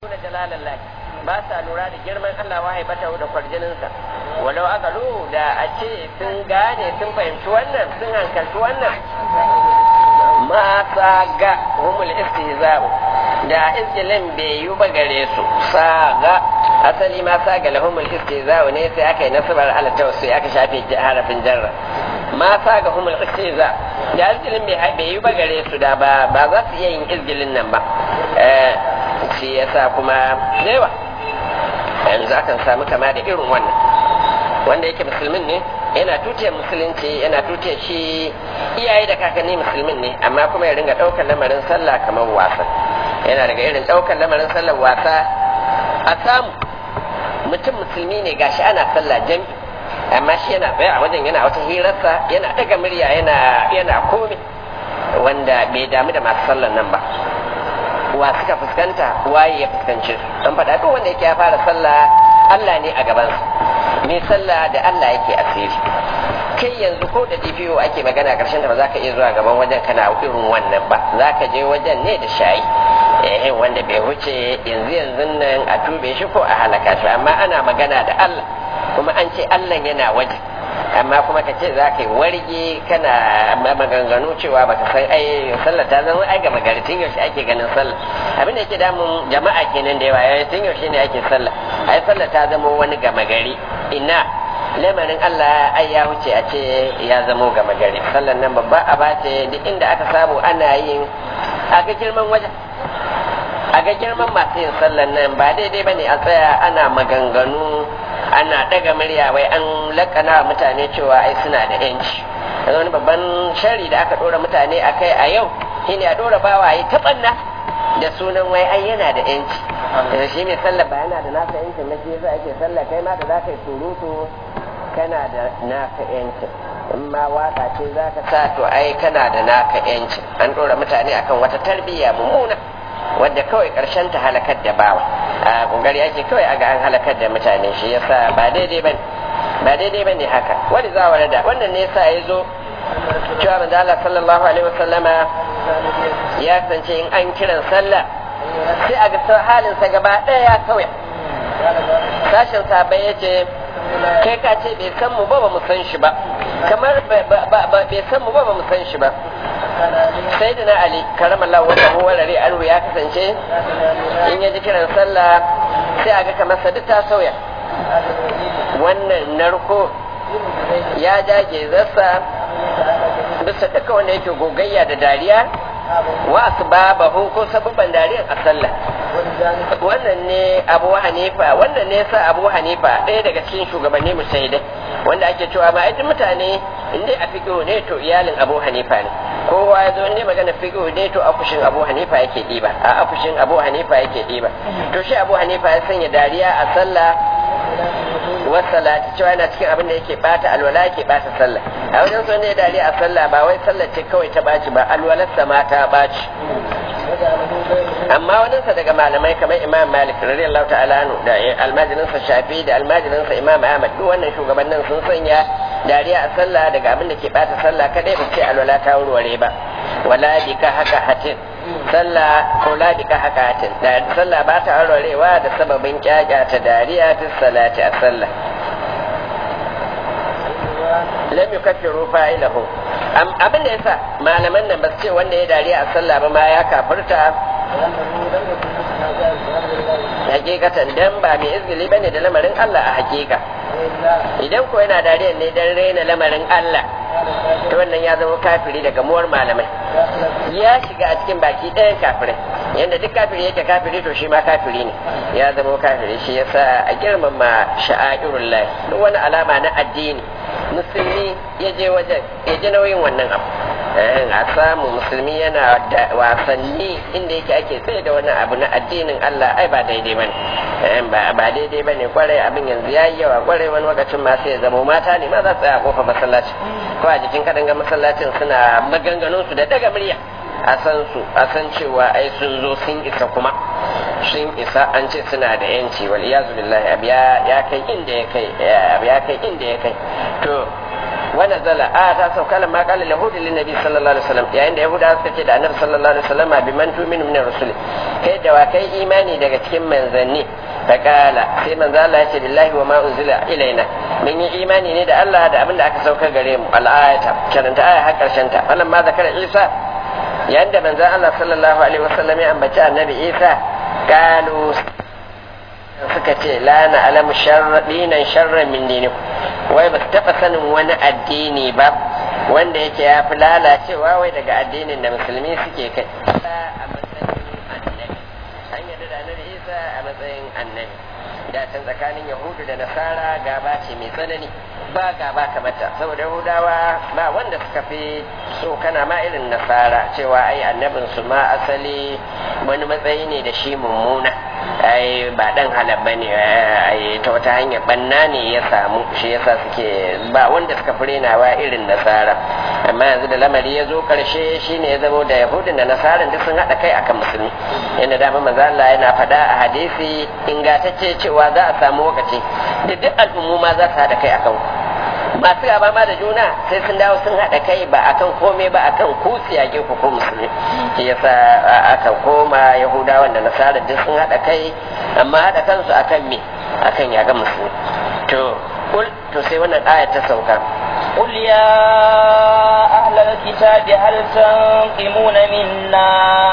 nuna jalalallah ba sa lura da girman Allah wa haibata da kwarjininsa walau aka da a ce sun gane sun fahimci wannan sun hankalci wannan ma sa ga humul istihza'u da izgilin bai yi ba gare su sa ga asali ma sa ga lahumul istihza'u ne sai aka yi nasabar ala tawassu aka shafe harafin jarra ma sa ga humul istihza da izgilin bai yi ba gare su da ba ba za su iya yin izgilin nan ba shi yasa kuma yawa yanzu akan samu kama da irin wannan wanda yake musulmin ne yana tutiyar musulunci yana tutiyar shi iyaye da kakanni musulmin ne amma kuma ya ringa ɗaukar lamarin sallah kamar wasa yana daga irin ɗaukar lamarin sallar wasa a samu mutum musulmi ne gashi ana sallah jami amma shi yana tsaye a wajen yana wata hirarsa yana ɗaga murya yana yana komai wanda bai damu da masu sallar nan ba wa suka fuskanta waye ya fuskanci an faɗa duk wanda yake ya fara sallah Allah ne a gabansa mai sallah da Allah yake asiri kai yanzu ko da DPO ake magana karshen da ba za ka iya zuwa gaban wajen kana irin wannan ba za ka je wajen ne da shayi eh wanda bai wuce yanzu yanzu nan a tube shi ko a halaka shi amma ana magana da Allah kuma an ce Allah yana waje amma kuma ka ce za ka yi warge kana maganganu cewa baka san ai sallah ta zama ai gama gari tun yaushe ake ganin sallah abin da yake damun jama'a kenan da yawa yayin tun yaushe ne ake sallah ai sallah ta zama wani gama gari ina lamarin Allah ai ya wuce a ce ya zamo gama gari sallan nan babba aba ce duk inda aka samu ana yin a ga girman wajen a ga girman masu yin sallan nan ba daidai ba ne a tsaya ana maganganu ana ɗaga murya wai an lakana mutane cewa ai suna da yanci yanzu wani babban shari da aka ɗora mutane a kai a yau shine a ɗora bawa yi taɓanna da sunan wai ai yana da yanci yanzu shi mai sallah ba yana da nasa yancin na shi yasa ake sallah kai ma da za ka yi surutu kana da naka yancin in ma waka ce za ka sa to ai kana da naka yancin an ɗora mutane akan wata tarbiyya mummuna wadda kawai ƙarshen ta halakar da bawa a kokari ake kawai aga an halakar da mutane shi yasa ba daidai bane ba daidai bane haka wani za wa da wannan ne yasa ya zo cewa manzo Allah sallallahu alaihi wasallama ya kasance in an kiran sallah sai a ga halin sa gaba ɗaya ya sauya sashen sabai ya ce kai ka ce bai san mu ba ba mu san shi ba kamar bai san mu ba ba mu san shi ba sai da na ali karamallahu wata warare anhu ya kasance in ya ji kiran sallah sai a ga kamar sa duk ta sauya wannan narko ya jage zasa bisa duka wanda yake gogayya da dariya wa asbabahu ko sababban dariyan a sallah wannan ne abu hanifa wannan ne sa abu hanifa ɗaya daga cikin shugabanni musaidai wanda ake cewa ma aikin mutane inda a fiƙo ne to iyalin abu hanifa ne kowa ya zo ne magana fiƙo ne to afushin abu hanifa yake ɗiba a afushin abu hanifa yake ɗiba to shi abu hanifa ya sanya dariya a sallah wasalati cewa yana cikin abin da yake bata alwala yake bata sallah a wajen son ne dariya a sallah ba wai sallah ce kawai ta baci ba alwalarsa ma ta baci amma waninsa daga malamai kamar imam malik radiyallahu ta'ala anhu da almajirinsa shafi da almajirinsa imam ahmad duk wannan shugabannin sun sanya dariya a sallah daga abin da ke bata sallah kadai ba ce alwala ta warware ba wala bika haka hatin sallah ko la bika haka hatin da sallah ba ta warwarewa da sababin kyakya ta dariya ta salati a sallah lam yukaffiru fa'ilahu abin da yasa malaman nan ba su ce wanda ya dariya a sallah ba ma ya kafirta hakikatan dan ba mai izgili bane da lamarin Allah a hakika idan ko yana dariya ne dan raina lamarin Allah to wannan ya zama kafiri daga muwar malamai ya shiga a cikin baki ɗayan kafirai yadda duk kafiri yake kafiri to shi ma kafiri ne ya zama kafiri shi yasa a girmama sha'airun lahi duk wani alama na addini musulmi ya je wajen ya ji nauyin wannan abu a samu musulmi yana da wasanni inda yake ake tsaye da wani abu na addinin Allah ai ba daidai bane ba daidai bane kwarai abin yanzu yayi yawa kwarai wani lokacin ma sai ya zama mata ne ma za su tsaya a kofar masallaci ko a jikin kadanga masallacin suna maganganun su da daga murya a san su a san cewa ai sun zo sun isa kuma sun isa an ce suna da yanci wal iyazu billahi abu ya kai inda ya kai abu ya kai inda ya kai to wa nazala a ta sauka lamma qala yahudi lin nabi sallallahu alaihi wasallam yayin da yahuda suka ce da annabi sallallahu alaihi wasallam bi man tu'minu min rasul kai da wa kai imani daga cikin manzanni ta kala sai manzo Allah ya ce billahi wa ma unzila ilaina mun yi imani ne da Allah da abin da aka sauka gare mu al-ayata karanta aya har karshen ta falan ma zakara Isa yayin da manzo Allah sallallahu alaihi wasallam ya ambaci annabi Isa kalu suka ce la na alamu dinan sharran min dinikum wai ba su taɓa sanin wani addini ba wanda yake ya fi lalacewa wai daga addinin da musulmi suke kai a matsayin annabi an yarda da annabi isa a matsayin annabi da can tsakanin yahudu da nasara gaba ce mai tsanani ba gaba kamata saboda yahudawa ba wanda suka fi so kana ma irin nasara cewa ai annabin su ma asali wani matsayi ne da shi mummuna ai ba dan halal bane ai ta wata hanyar banna ne ya samu shi yasa suke ba wanda suka fi renawa irin nasara amma yanzu da lamari ya zo karshe shine ya zamo da yahudun da nasaran duk sun haɗa kai akan musulmi yadda dama manzo Allah yana faɗa a hadisi ingantacce cewa za a samu lokaci da duk al'ummu ma za su haɗa kai akan ku masu gaba ma da juna sai sun dawo sun haɗa kai ba akan komai ba akan ku siyage ku ko musulmi shi yasa aka koma yahudawan da nasara duk sun haɗa kai amma haɗa kansu akan me akan yaga musulmi to kul to sai wannan aya ta sauka قل يا أهل الكتاب هل تنقمون منا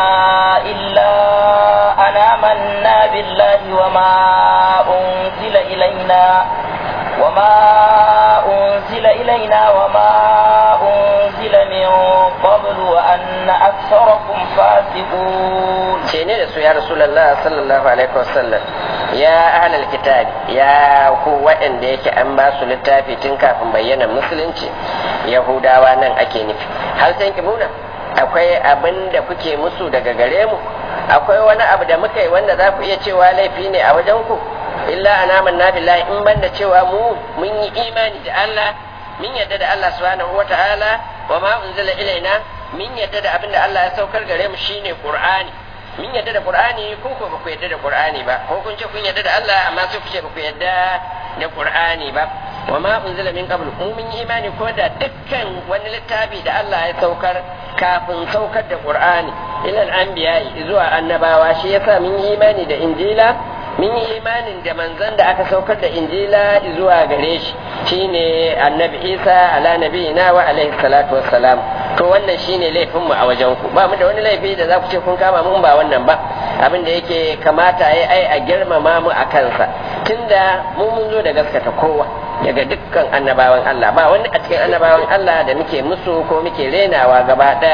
إلا أن آمنا بالله وما أنزل إلينا وما أنزل إلينا وما أنزل من قبل وأن أكثركم فاسقون شيني رسول يا رسول الله صلى الله عليه وسلم يا أهل الكتاب يا هو وإن ديك أن باسو للتافي تنكا بينا مسلنci yahudawa nan ake nufi har sai kibuna akwai abin da kuke musu daga gare mu akwai wani abu da muka yi wanda za ku iya cewa laifi ne a wajen ku illa anaman na billahi in banda cewa mu mun yi imani da Allah mun yadda da Allah subhanahu wata'ala wa ma unzila ilaina mun yadda da abin da Allah ya saukar gare mu shine Qur'ani mun yadda da Qur'ani ko ko ba ku yadda da Qur'ani ba ko kun ce kun yadda da Allah amma sai ku ce ba ku yadda da Qur'ani ba wa ma unzila min qabl mu mun yi imani ko da dukkan wani littafi da Allah ya saukar kafin saukar da Qur'ani ilal anbiya zuwa annabawa shi yasa mun yi imani da Injila mun yi imanin da manzon da aka saukar da Injila zuwa gare shi shine annabi Isa ala nabiyina wa alaihi salatu wassalam to wannan shine laifin mu a wajen ku ba mu da wani laifi da za ku ce kun kama mun ba wannan ba abin da yake kamata ai ai a girmama mu a kansa tunda mu mun zo da gaskata kowa daga dukkan annabawan Allah ba wani a cikin annabawan Allah da muke musu ko muke renawa gaba daya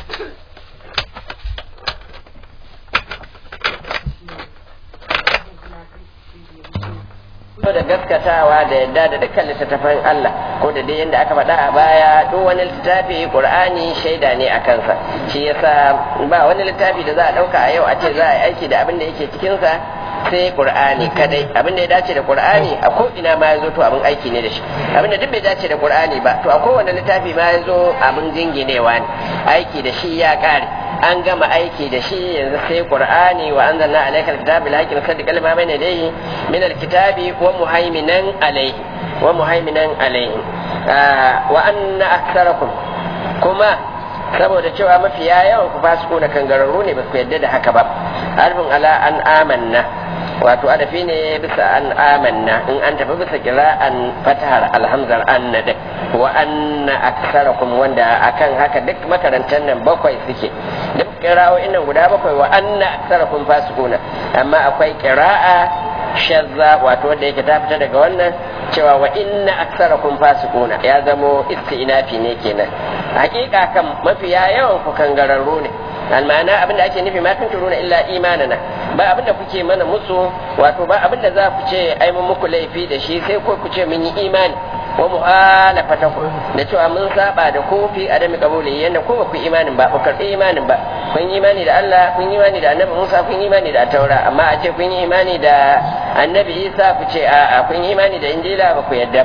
da gaskatawa da yadda da dukkan littattafan Allah ko da dai yadda aka faɗa a baya duk wani littafi Qur'ani shaida ne a kansa shi yasa ba wani littafi da za a ɗauka a yau a ce za a yi aiki da abin da yake cikinsa sai Qur'ani kadai abin da ya dace da Qur'ani a ko ina ma ya zo to abin aiki ne da shi abin da duk bai dace da Qur'ani ba to a kowane littafi ma ya zo abin jinginewa ne aiki da shi ya kare an gama aiki da shi yanzu sai qur'ani wa anzalna alayka alkitaba bil haqqi musaddiqan lima bayna yadayhi min alkitabi wa muhaiminan alayhi wa muhaiminan alayhi wa anna aktharakum kuma saboda cewa mafiya yawan ku fasiku da kangararru ne ba su yadda da haka ba harfin ala an amanna wato adafi ne bisa an amanna in an tafi bisa kira'an fatahar alhamzar an na wa anna aksarakum wanda akan haka duk makarantar nan bakwai suke duk kira'o'in nan guda bakwai wa anna aksarakum fasikuna amma akwai kira'a shazza wato wanda yake ta fita daga wannan cewa wa inna aksarakum fasikuna ya zamo istinafi ne kenan hakika kan mafiya yawan ku kangararru ne almana abinda ake nufi ma tun turuna illa imanana ba abinda kuke mana musu wato ba abinda za ku ce ai mun muku laifi da shi sai ko ku ce mun yi imani wa muhalafata ku da cewa mun saba da ku fi adami kabuli yanda ko ba ku imanin ba ku karbi imanin ba kun yi imani da Allah kun yi imani da Annabi Musa kun yi imani da Taura amma a ce kun yi imani da Annabi Isa ku ce a'a kun yi imani da Injila ba ku yadda ba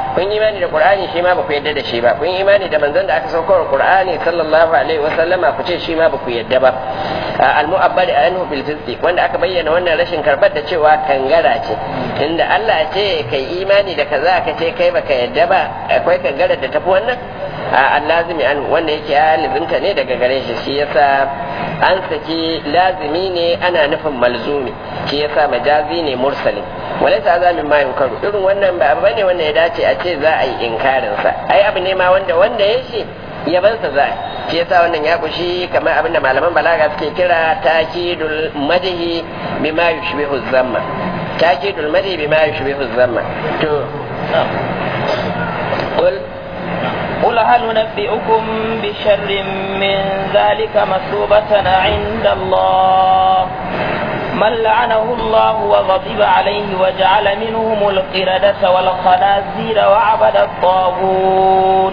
kun imani da qur'ani shi ma ba ku yadda da shi ba kun imani da manzon da aka saukar qur'ani sallallahu alaihi wa sallama ku ce shi ma ba ku yadda ba al mu'abbad anhu bil fisqi wanda aka bayyana wannan rashin karbar da cewa kangara ce inda Allah ce kai imani da kaza ka ce kai baka yadda ba akwai kangara da tafi wannan a lazimi an wanda yake ya lizinta ne daga gare shi shi yasa an saki lazimi ne ana nufin malzumi shi yasa majazi ne mursalin walaysa azamin ma yunkaru irin wannan ba abu bane wanda ya dace a ce za a yi inkarin sa ai abu ne ma wanda wanda ya shi yabansa za a shi yasa wannan ya kushi kamar abin da malaman balaga suke kira takidul madhi bima yushbihu zamma takidul madhi bima yushbihu zamma to قل هل ننبئكم بشر من ذلك مثوبة عند الله من لعنه الله وغضب عليه وجعل منهم القردة والخنازير وعبد الطاغوت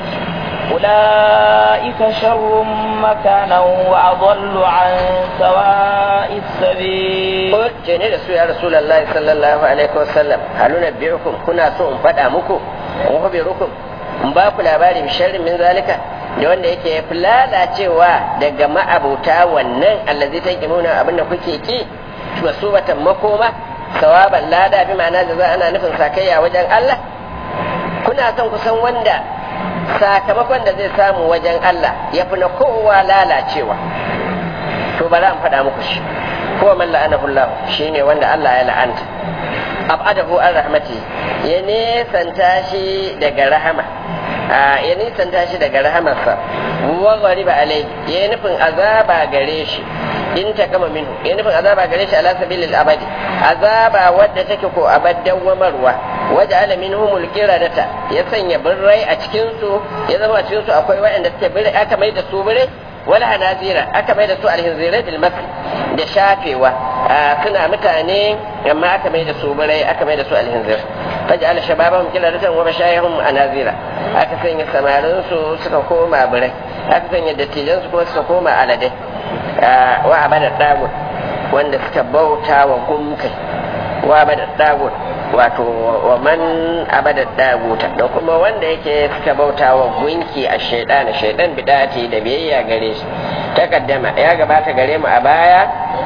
أولئك شر مكانا وأضل عن سواء السبيل قل جني رسول يا رسول الله صلى الله عليه وسلم هل ننبئكم كنا سوء فدامكم وخبركم in ba ku labari sharrin min zalika da wanda yake ya fi lalacewa daga ma'abuta wannan allazi ta kimuna abinda kuke ki su batan makoma sawaban lada bi ma'ana da za ana nufin sakayya wajen Allah kuna son ku san wanda sakamakon da zai samu wajen Allah ya fi na kowa lalacewa to bari an faɗa muku shi ko man la'anahu Allah shine wanda Allah ya la'anta abadahu an rahmati ya nesanta shi daga rahama ya nisanta shi daga rahamarsa wa ghariba alai ya nufin azaba gare shi in ta kama minhu ya nufin azaba gare shi ala sabilil abadi azaba wadda take ko abaddan wamarwa waje ala minhumul qiradata ya sanya birrai a cikin su ya zama a cikin su akwai waɗanda suke birrai aka mai da su birrai wala hanazira aka mai da su alhinzirai bil masri da shafewa suna mutane amma aka mai da su birai aka mai da su alhinzir faj'al shababahum qiladatan wa mashayihum anazira aka sanya samarin su suka koma birai aka sanya dattijan su kuma suka koma aladai wa abada dagut wanda suka bauta wa gumkai wa abada dagut wato wa man abada daguta da kuma wanda yake suka bauta wa gunki a shaidan shaidan bidati da biyayya gare shi takaddama ya gabata gare mu a baya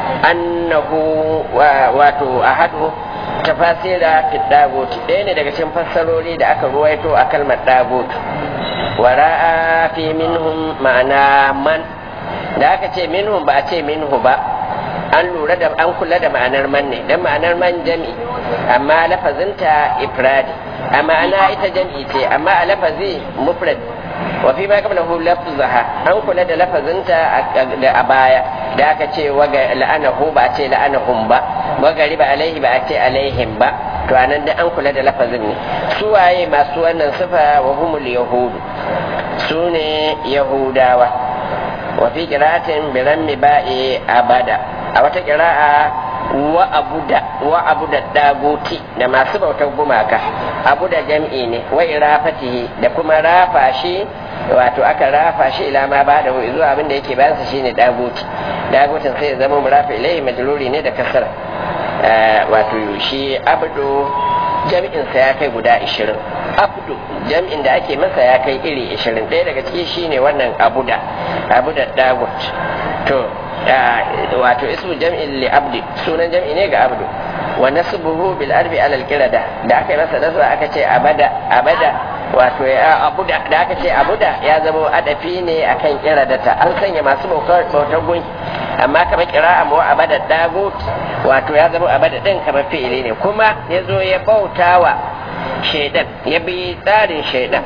annahu wato ahadu tafasira fi daguti ɗaya ne daga cikin fassarori da aka ruwaito a kalmar dagutu wara'a fi minhum ma'ana man da aka ce minhum ba a ce minhu ba an lura da an kula da ma'anar man ne dan ma'anar man jami amma lafazinta ifradi a ma'ana ita jam'i ce amma a lafazi mufrad wa fi ma qablahu lafzaha an kula da lafazinta a baya da aka ce wa la'anahu ba a ce la'anahum ba wa gariba alaihi ba a ce alaihim ba to anan da an kula da lafazin ne su waye masu wannan sifa wa humul yahudu su ne yahudawa wa fi qira'atin bi rammi ba'i abada a wata kira'a wa abuda wa abuda daguti da masu bautar gumaka abu da jam'i ne wa irafatihi da kuma rafa shi wato aka rafa shi ila ma ba da zuwa abin da yake bayan sa shine daguti dagutin sai ya zama murafa ilaihi majruri ne da kasara wato shi abdu jam'in sa ya kai guda 20 abdu jam'in da ake masa ya kai iri 20 ɗaya daga ciki shine wannan abuda abuda dagut to wato ismu jam'in li abdi sunan jam'i ne ga abdu wa nasbuhu bil arbi ala al qirada da aka yi masa nasba aka ce abada abada wato ya abuda da aka ce abuda ya zama adafi ne akan kiradata an sanya masu bautar gunki amma kamar kira'a mu abada dagut wato ya zama abada din kamar fi'ili ne kuma ya zo ya bautawa shaidan ya bi tsarin shaidan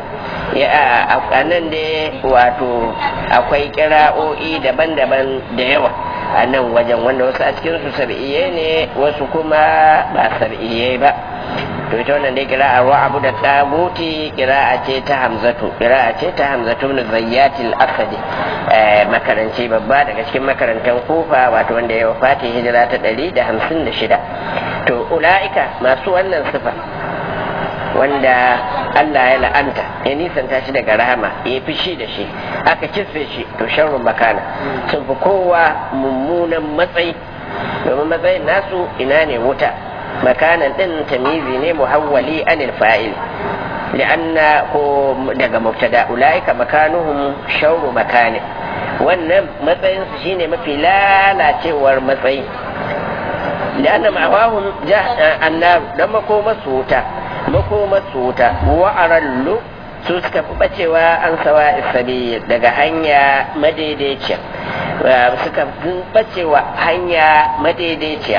a nan ne wato akwai kira'o'i daban-daban da yawa a nan wajen wanda wasu a cikin su sab'iyye ne wasu kuma ba sab'iyye ba to ita wannan dai kira'a wa abu da taguti kira'a ce ta hamzatu kira'a ce ta hamzatu ibn zayyatil asadi makaranci babba daga cikin makarantar kufa wato wanda ya wafati hijira ta ɗari da hamsin da shida to ula'ika masu wannan sifa wanda Allah ya la'anta ya nisanta shi daga rahama ya fishi da shi aka kisfe shi to sharrun makana sun fi kowa mummunan matsayi domin matsayin nasu ina ne wuta makanan din tamizi ne muhawwali anil fa'il li'anna ko daga mubtada ulaika makanuhum shawru makani wannan matsayin su shine mafi lalacewar matsayi li'anna ma'awahum annar dan makoma su wuta makoma su wuta wa arallu su suka fi bacewa an sawa isabi daga hanya madaidaiciya suka fi bacewa hanya madaidaiciya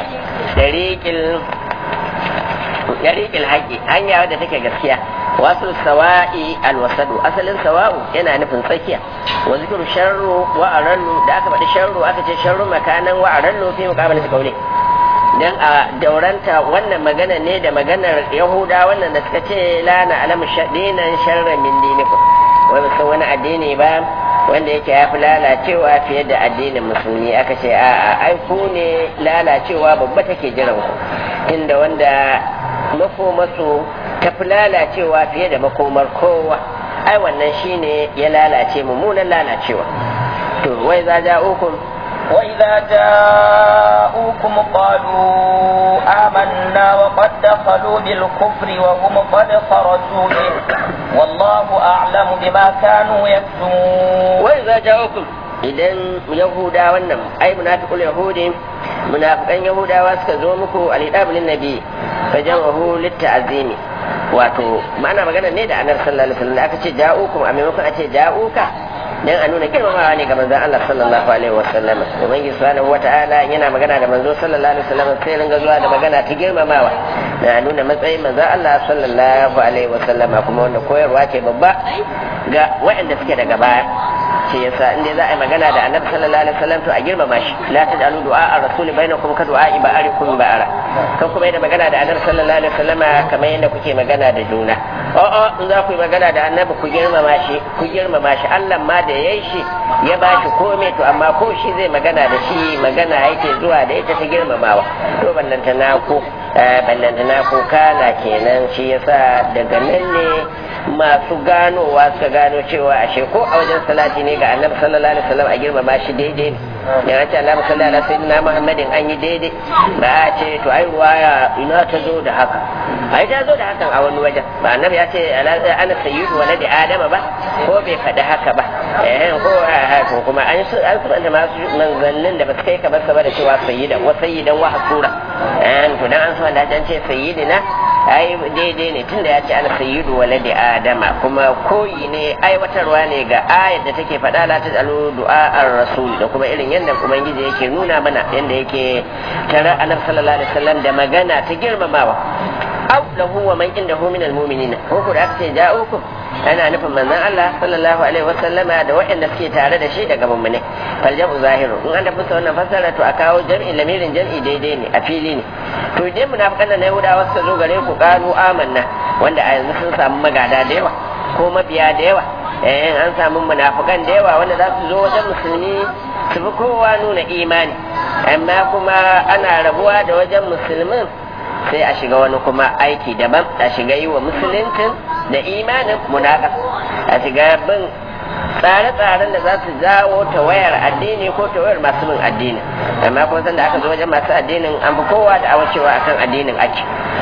dariƙil haƙi hanya wadda take gaskiya wasu sawa'i alwasadu asalin sawa'u yana nufin tsakiya wa zikiru sharru wa arallu da aka faɗi sharru aka ce sharru makanan wa arallu fi muqabalati qawli dan a dauranta wannan magana ne da maganar yahuda wannan da suka ce la na alamu dinan sharra min dinikum wai ba san wani addini ba wanda yake ya fi lalacewa fiye da addinin musulmi aka ce a ai ku ne lalacewa babba take jiran ku inda wanda makomasu ta fi lalacewa fiye da makomar kowa ai wannan shine ya lalace mummunan lalacewa to wai za ja'ukum وإذا جاءوكم قالوا آمنا وقد دخلوا بالكفر وهم قد خرجوا به والله أعلم بما كانوا يكتمون وإذا جاءوكم idan yahuda wannan ai munafiqul yahudi munafiqan yahudawa suka zo muku alidabul nabi fajamahu litta'zimi wato ma'ana magana ne da annabi sallallahu alaihi wasallam aka ce ja'ukum a maimakon a ce ja'uka dan a nuna girmamawa ne ga manzon Allah sallallahu alaihi wasallam ubangiji subhanahu wata'ala yana magana da manzo sallallahu alaihi wasallam sai ringa zuwa da magana ta girmamawa da nuna matsayin manzon Allah sallallahu alaihi wasallam kuma wannan koyarwa ce babba ga waɗanda suke daga baya ce yasa inda za a yi magana da annabi sallallahu alaihi wasallam to a girmama shi la taj'alu du'a ar-rasuli bainakum ka du'a ibarikum ba'ara kan kuma yadda magana da annabi sallallahu alaihi wasallam kamar yadda kuke magana da juna a'a in za ku yi magana da annabi ku girmama shi ku girmama shi Allah ma da yayi shi ya ba shi komai to amma ko shi zai magana da shi magana yake zuwa da ita ta girmamawa to ballanta na ku ballanta na ku kana kenan shi yasa daga nan ne masu ganowa suka gano cewa ashe ko a wajen salati ne ga annabi sallallahu alaihi wasallam a girmama shi daidai ne ya ce Allah sallallahu alaihi sayyidina Muhammadin an yi daidai ba a ce to ai ruwaya ina ta zo da haka ai ta zo da hakan a wani wajen ba annabi ya ce ana sayyidu waladi adama ba ko bai faɗi haka ba eh ko ko kuma an su an su da masu manzannin da ba su kai kamar sa ba da cewa sayyidan wa sayyidan wa hasura eh to dan an so da an ce sayyidina ai daidai ne tunda ya ce ana sayyidu waladi adama kuma koyi ne aiwatarwa ne ga ayat da take faɗa la tajalu du'a ar-rasul da kuma irin yadda ubangiji yake nuna mana yadda yake tare annabi sallallahu alaihi wasallam da magana ta girmamawa aw lahu wa man indahu min al-mu'minin ko ku da aka ce ja'ukum ana nufin manzon Allah sallallahu alaihi wasallama da waɗanda suke tare da shi daga mummune fal jam'u zahiru in an da fusa wannan fasara to a kawo jam'i lamirin jam'i daidai ne a fili ne to idan munafikan nan Yahudawa suka zo gare ku qalu amanna wanda a yanzu sun samu magada da yawa ko mabiya da yawa eh an samu munafikan da yawa wanda za su zo wajen musulmi su fi kowa nuna imani amma kuma ana rabuwa da wajen musulmin sai a shiga wani kuma aiki daban a shiga yi wa musuluncin da imanin munaka a shiga bin tsare-tsaren da za su jawo ta wayar addini ko ta wayar masu bin addini amma kuma sanda aka zo wajen masu addinin an fi kowa da awacewa akan addinin ake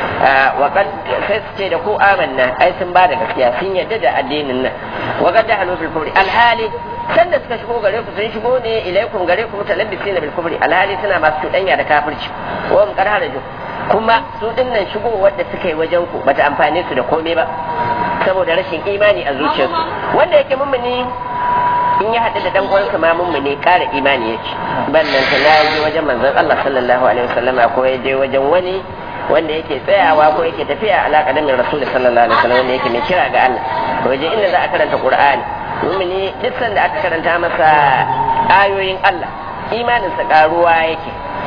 waƙad sai su ce da ku amanna ai sun ba da gaskiya sun yadda da addinin nan waƙad da hannu fil alhali sanda suka shigo gare ku sun shigo ne ilaikum gare ku mutalabbisina bil kufri alhali suna masu cuɗanya da kafirci wa mun karha da kuma su dinnan shigo wadda suka yi wajen ku bata amfane su da komai ba saboda rashin imani a zuciyarsu wanda yake mummuni in ya haɗu da dan uwansa ma mummuni ƙara imani yake ballan ta ya je wajen manzon Allah sallallahu alaihi wasallam ko ya je wajen wani wanda yake tsayawa ko yake tafiya alaƙa da mai rasul sallallahu alaihi wasallam wanda yake mai kira ga Allah waje inda za a karanta Qur'ani mummuni duk sanda aka karanta masa ayoyin Allah imaninsa ƙaruwa yake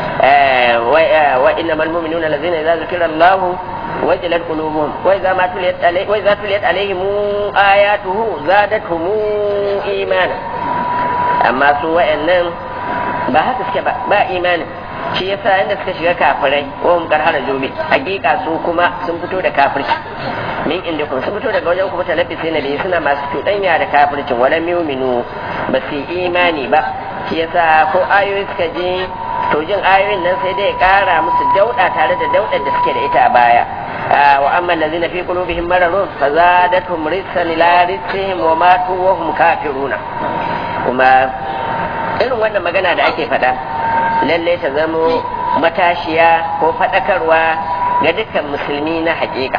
وإنما المؤمنون الذين إذا ذكر الله وجلت قلوبهم وإذا ما تليت عليه وإذا تليت عليهم آياته زادتهم إيمانا أما سوى أنهم ba haka suke ba ba imanin shi yasa inda suka shiga kafirai ko mun karhara jobe hakika su kuma sun fito da kafirci min inda kun sun fito daga wajen kuma talabbisi na biyu suna masu cuɗanya da kafircin wala muminu ba su imani ba shi yasa ko ayoyi suka je to jin ayoyin nan sai dai ya kara musu dauda tare da daudar da suke da ita a baya wa amma allazina fi qulubihim maradun fazadatuhum rijsan ila rijsihim wa matu wa hum kafiruna kuma irin wannan magana da ake faɗa lalle ta zamo matashiya ko faɗakarwa ga dukkan musulmi na haƙiƙa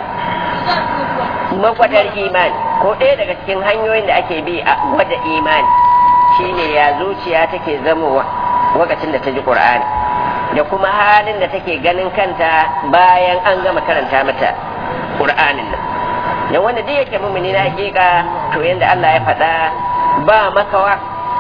makwadar imani ko ɗaya daga cikin hanyoyin da ake bi a gwada imani shine ya zuciya take zamowa lokacin da ta ji ƙur'ani da kuma halin da take ganin kanta bayan an gama karanta mata ƙur'anin nan da wanda duk yake mumini na haƙiƙa to yanda Allah ya faɗa ba makawa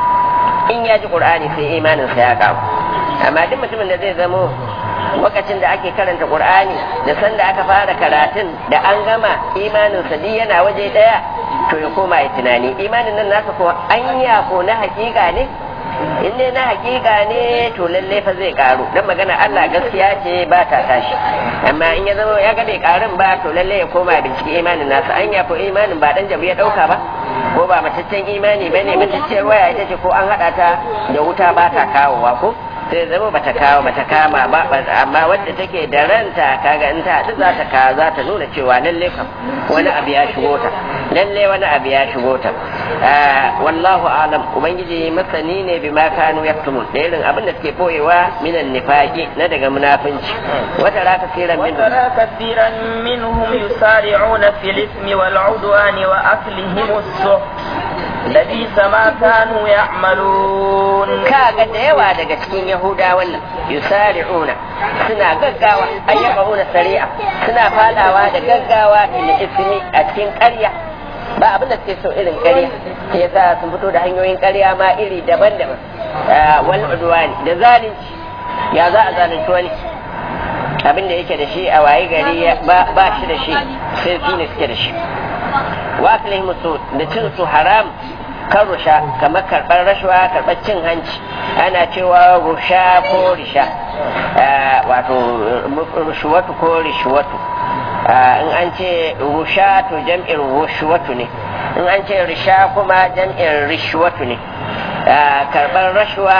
in ya ji ƙur'ani sai imaninsa ya ƙaru amma duk mutumin da zai zamo lokacin da ake karanta qur'ani da sanda aka fara karatun da an gama imanin sa duk yana waje daya to ya koma ya tunani imanin nan nasa ko anya ko na hakika ne in ne na hakika ne to lalle fa zai karu dan magana Allah gaskiya ce ba ta tashi amma in ya zama ya ga bai karun ba to lalle ya koma bincike imanin nasa anya ko imanin ba dan jabu ya dauka ba ko ba mataccen imani bane matacciyar waya ita ce ko an hada ta da wuta ba ta kawowa ko sai zama bata kawo bata kama ba amma wadda take da ranta kaga in ta haɗu za ta kawo za ta nuna cewa lalle kam wani abu ya shigo ta lalle wani abu ya shigo ta wallahu alam ubangiji masani ne bi ma kanu yaktumun da irin abin da suke boyewa minan nifaqi na daga munafinci wata ra kasiran min وترى كثيرا منهم يسارعون في الإثم والعدوان وأكلهم السحت لبئس ما كانوا يعملون kaga da yawa daga cikin yahuda wannan yusari'una suna gaggawa ayyukauna sari'a suna fadawa da gaggawa fil ismi a cikin ƙarya ba abin da suke so irin ƙarya ke yasa sun fito da hanyoyin ƙarya ma iri daban-daban wal udwani da zalunci ya za a zalunci wani abin da yake da shi a waye gari ba shi da shi sai su ne suke da shi wa aklihim da cin su haram kan rusha kamar karɓar rashawa karɓar cin hanci ana cewa rusha ko risha wato rushuwatu ko rishuwatu in an ce rusha to jam'in rushuwatu ne in an ce risha kuma jam'in rishuwatu ne karɓar rashawa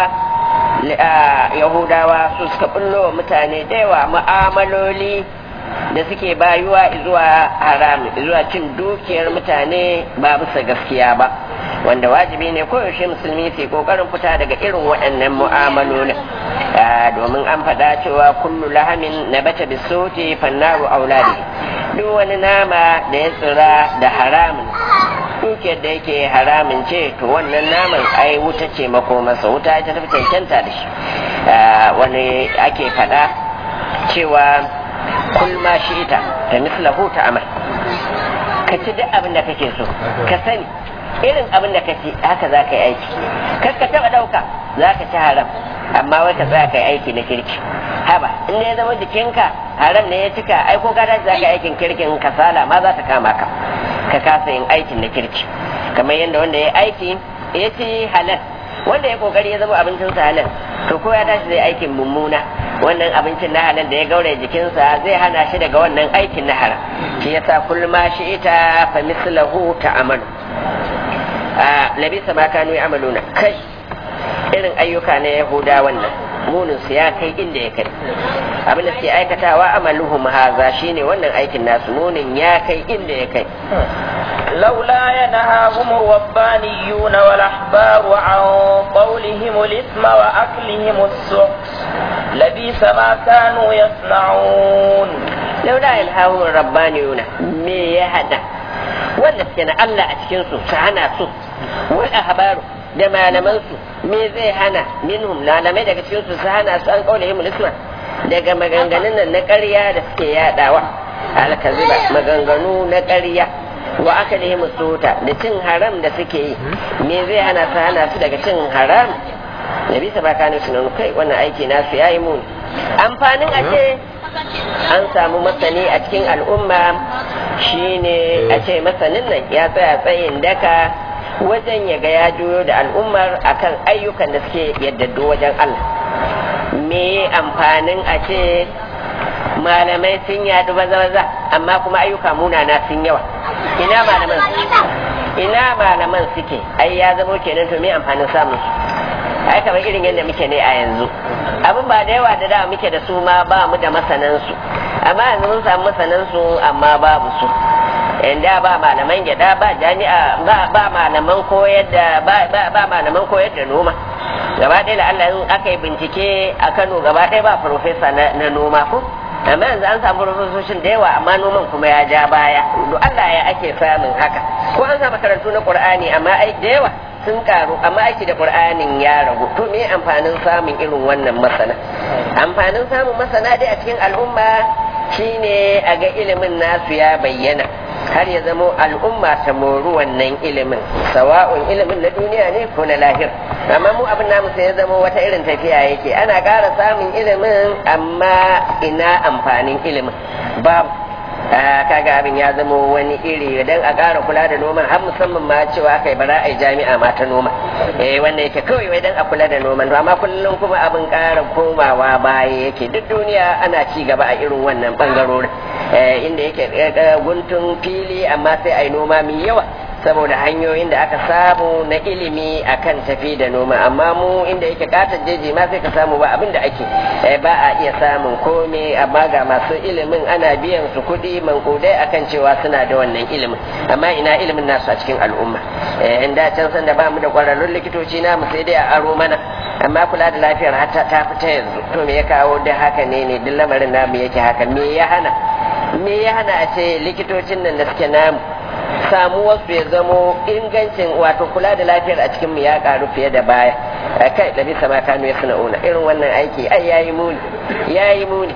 yahudawa su suka bullo mutane da yawa mu'amaloli da suke bayuwa zuwa haram zuwa cin dukiyar mutane ba bisa gaskiya ba wanda wajibi ne koyaushe musulmi su kokarin fita daga irin waɗannan mu'amalolin domin an faɗa cewa kullu lahamin na bata bisoti fannaru auladi duk wani nama da ya tsira da haramun dukiyar da yake haramin ce to wannan naman ai wuta ce makomarsa wuta ita tafi cancanta da shi wani ake faɗa cewa kul ma shi ita da mislahu ta amal ka ci duk abin da kake so ka sani irin abin da kaci haka za ka yi aiki kar ka taba dauka za ka ci haram amma wai ka za ka yi aiki na kirki haba in ya zama jikinka haram ne ya cika ai ko gada za ka yi aikin kirkin kasala ma za ta kama ka ka kasa yin aikin na kirki kamar yadda wanda ya aiki ya ci halal wanda ya kokari ya zama abincinsa halal to ko ya tashi zai aikin mummuna wannan abincin na halal da ya gaure jikinsa zai hana shi daga wannan aikin na haram shi yasa kullum ma shi ita fa mislahu ta'amalu a labisa ma kanu ya'maluna kai irin ayyuka na yahuda wannan munin su ya kai inda ya kai abin da suke aikatawa amaluhum haza shine wannan aikin nasu munin ya kai inda ya kai لولا ينهاهم الربانيون والأحبار عن قولهم الإثم وأكلهم السحت لبئس ما كانوا يصنعون لولا ينهاهم الربانيون me ya hada wanda suke na Allah a cikin su su hana su wal ahbaru da malaman su me zai hana minhum malamai daga cikin su su hana su an kaula himul isma daga maganganun nan na ƙarya da suke yadawa alkaziba maganganu na ƙarya wa aka da suta da cin haram da suke yi me zai hana su hana su daga cin haram da bisa ba kanu su kai wannan aiki nasu ya yi muni amfanin a ce an samu masani a cikin al'umma shine a ce masanin nan ya tsaya tsayin daka wajen ya ga ya juyo da al'ummar akan ayyukan da suke yaddado wajen Allah me amfanin a ce malamai sun yadu baza-baza amma kuma ayyuka munana sun yawa ina malaman ina malaman suke ai ya zamo kenan to me amfanin samun su ai kamar irin yadda muke ne a yanzu abin ba da yawa da da muke da su ma ba mu da masanansu amma yanzu mun samu masanansu amma babu su inda ba malaman gyada ba jami'a ba malaman koyar da ba malaman koyar da noma gaba ɗaya da Allah in aka yi bincike a Kano gaba ɗaya ba farfesa na noma ko amma yanzu an samu farfesoshin da yawa amma noman kuma ya ja baya duk Allah ya ake samun haka ko an samu makarantu na Qur'ani amma ai da yawa sun karu amma aiki da Qur'anin ya ragu to me amfanin samun irin wannan masana amfanin samun masana dai a cikin al'umma shine a ga ilimin nasu ya bayyana har ya zamo al'umma ta moru wannan ilimin sawa'un ilimin na duniya ne ko na lahir amma mu abin namu sai ya zamo wata irin tafiya yake ana ƙara samun ilimin amma ina amfanin ilimin babu kaga abin ya zama wani iri dan a ƙara kula da noman har musamman ma cewa kai bara ai jami'a ma ta noma eh wanda yake kawai wai dan a kula da noman amma kullum kuma abin ƙara komawa baya yake duk duniya ana ci gaba a irin wannan bangarorin inda yake guntun fili amma sai ai noma mai yawa saboda hanyoyin da aka samu na ilimi akan tafi da noma amma mu inda yake katon jeji ma sai ka samu ba abin da ake ba a iya samun kome amma ga masu ilimin ana biyan su kuɗi mankudai akan cewa suna da wannan ilimin amma ina ilimin nasu a cikin al'umma in da can san da ba mu da ƙwararrun likitoci namu sai dai a aro mana amma kula da lafiyar hata ta fita yanzu to me ya kawo da haka ne ne duk lamarin namu yake haka me ya hana me ya hana a ce likitocin nan da suke namu samuwarsu ya zamo ingancin wato kula da lafiyar a cikin mu ya karu fiye da baya kai da bisa ma kanu ya suna una irin wannan aiki ai yayi muni yayi muni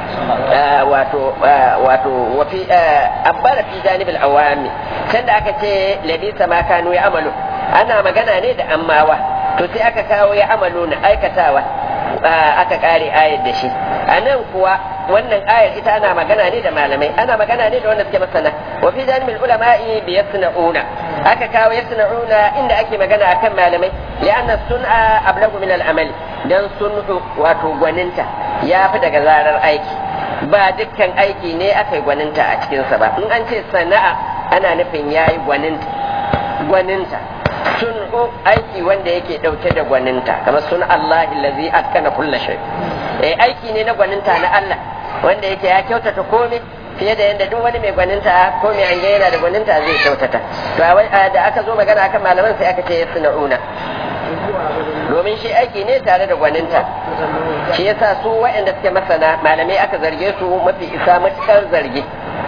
wato wato wafi abbara fi janibil awami can da aka ce labisa ma kanu ya amalu ana magana ne da ammawa to sai aka kawo ya amalu na aikatawa aka kare ayar da shi a nan kuwa wannan ayar ita ana magana ne da malamai ana magana ne da wanda suke masana wa fi janibul ulama'i bi yasna'una aka kawo yasna'una inda ake magana akan malamai li'anna sun'a ablagu min al-amal dan sun'u wato gwaninta ya fi daga zarar aiki ba dukkan aiki ne aka yi gwaninta a cikinsa ba in an ce sana'a ana nufin yayi gwaninta gwaninta sun'u aiki wanda yake dauke da gwaninta kamar sun Allah allazi atkana kulla shay eh aiki ne na gwaninta na Allah wanda yake ya kyautata komai fiye da yadda duk wani mai gwaninta ko mai an yana da gwaninta zai kyautata to da aka zo magana akan malaman sai aka ce sun'una domin shi aiki ne tare da gwaninta shi yasa su waɗanda suke masana malamai aka zarge su mafi isa matukar zargi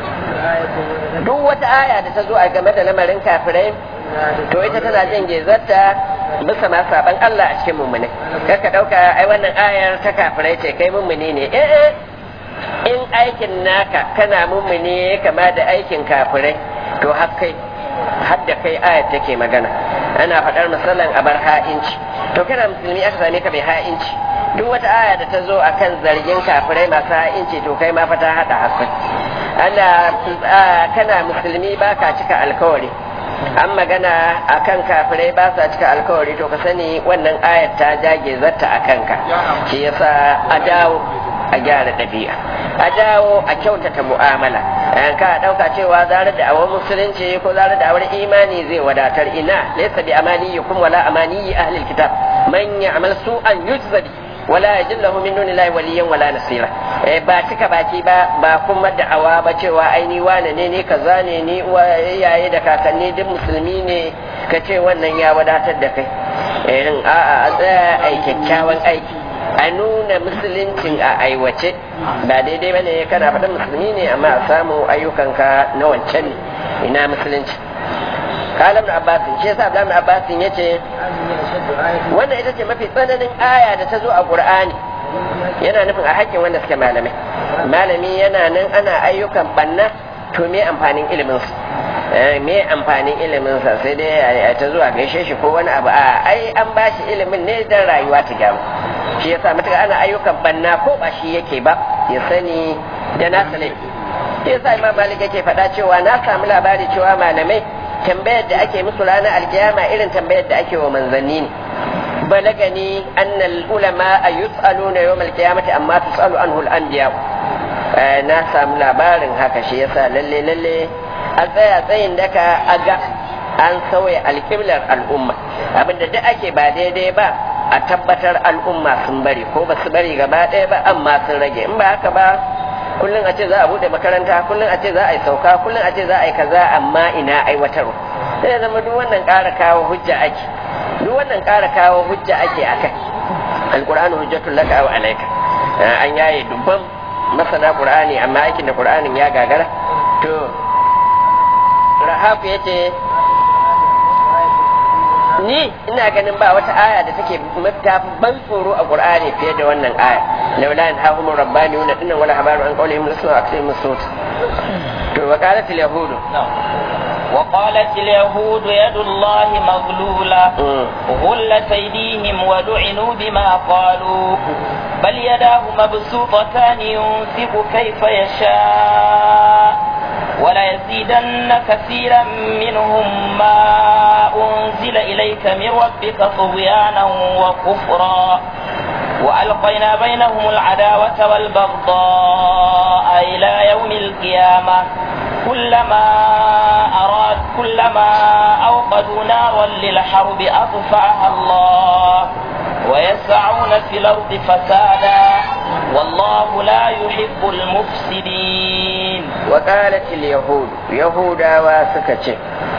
duk wata aya da ta zo a game da lamarin kafirai to ita tana jin gezarta bisa ma saban Allah a cikin mummune kaka dauka ai wannan ayar ta kafirai ce kai mummune ne eh in aikin naka kana mummune kama da aikin kafirai to har kai har da kai ayar take magana ana faɗar misalan a bar ha'inci to kana musulmi aka same ka mai ha'inci duk wata aya da ta zo akan zargin kafirai masu ha'inci to kai ma fa ta haɗa hakan ana kana musulmi ba ka cika alkawari an magana a kan kafirai ba sa cika alkawari to ka sani wannan ayat ta jage zata a kanka shi yasa a dawo a gyara ɗabi'a a dawo a kyautata mu'amala ka ɗauka cewa zarar da awar musulunci ko zarar da awar imani zai wadatar ina laysa bi amaniyikum wala amaniyi ahlil kitab man ya'mal su'an yujza bi wala yajid lahu min dunillahi waliyyan wala nasira eh ba cika baki ba ba kuma da'awa ba cewa ai ni wane ne ne kaza ne ni yaye da kakanni duk musulmi ne ka ce wannan ya wadatar da kai eh a'a a tsaya ai kyakkyawan aiki a nuna musuluncin a aiwace ba daidai bane kana faɗin musulmi ne amma a samu ayyukanka na wancan ne ina musulunci kala ibn abbas shi yasa ibn abbas yace wannan ita ce mafi tsananin aya da ta zo a qur'ani yana nufin a hakkin wanda suke malamai malami yana nan ana ayyukan banna to me amfanin ilimin su me amfanin ilimin sa sai dai ta zuwa gaishe shi ko wani abu a ai an ba shi ilimin ne dan rayuwa ta gyaru shi yasa matuƙa ana ayyukan banna ko ba shi yake ba ya sani da nasa laifi shi yasa imam malik yake faɗa cewa na samu labari cewa malamai tambayar da ake musu ranar alkiyama irin tambayar da ake wa manzanni ne balagani annal ulama a yus'aluna yawm alqiyamati amma tus'alu anhu al-anbiya na samu labarin haka shi yasa lalle lalle a tsaya tsayin daka a ga an sauya alƙiblar al'umma abinda duk ake ba daidai ba a tabbatar al'umma sun bari ko ba su bari gaba ɗaya ba amma sun rage in ba haka ba kullum a ce za a bude makaranta kullum a ce za a yi sauka kullum a ce za a yi kaza amma ina aiwatarwa sai ya zama duk wannan ƙara kawo hujja ake duk wannan ƙara kawo hujja ake akai alqur'anu hujjatul laka wa alayka an yaye dubban masana qur'ani amma aikin da qur'anin ya gagara to rahafu yace ni ina ganin ba wata aya da take mafita ban tsoro a qur'ani fiye da wannan aya laula an hahum rabbani wa dinnan wala habaru an qawlihim rasul akrim sut to wa qalat al yahud وقالت اليهود يد الله مغلولة غلت أيديهم ولعنوا بما قالوا بل يداه مبسوطتان ينفق كيف يشاء وليزيدن كثيرا منهم ما أنزل إليك من ربك طغيانا وكفرا وألقينا بينهم العداوة والبغضاء إلى يوم القيامة كلما أراد كلما أوقدوا نارا للحرب أطفأها الله ويسعون في الأرض فسادا والله لا يحب المفسدين وقالت اليهود يهودا وسكتش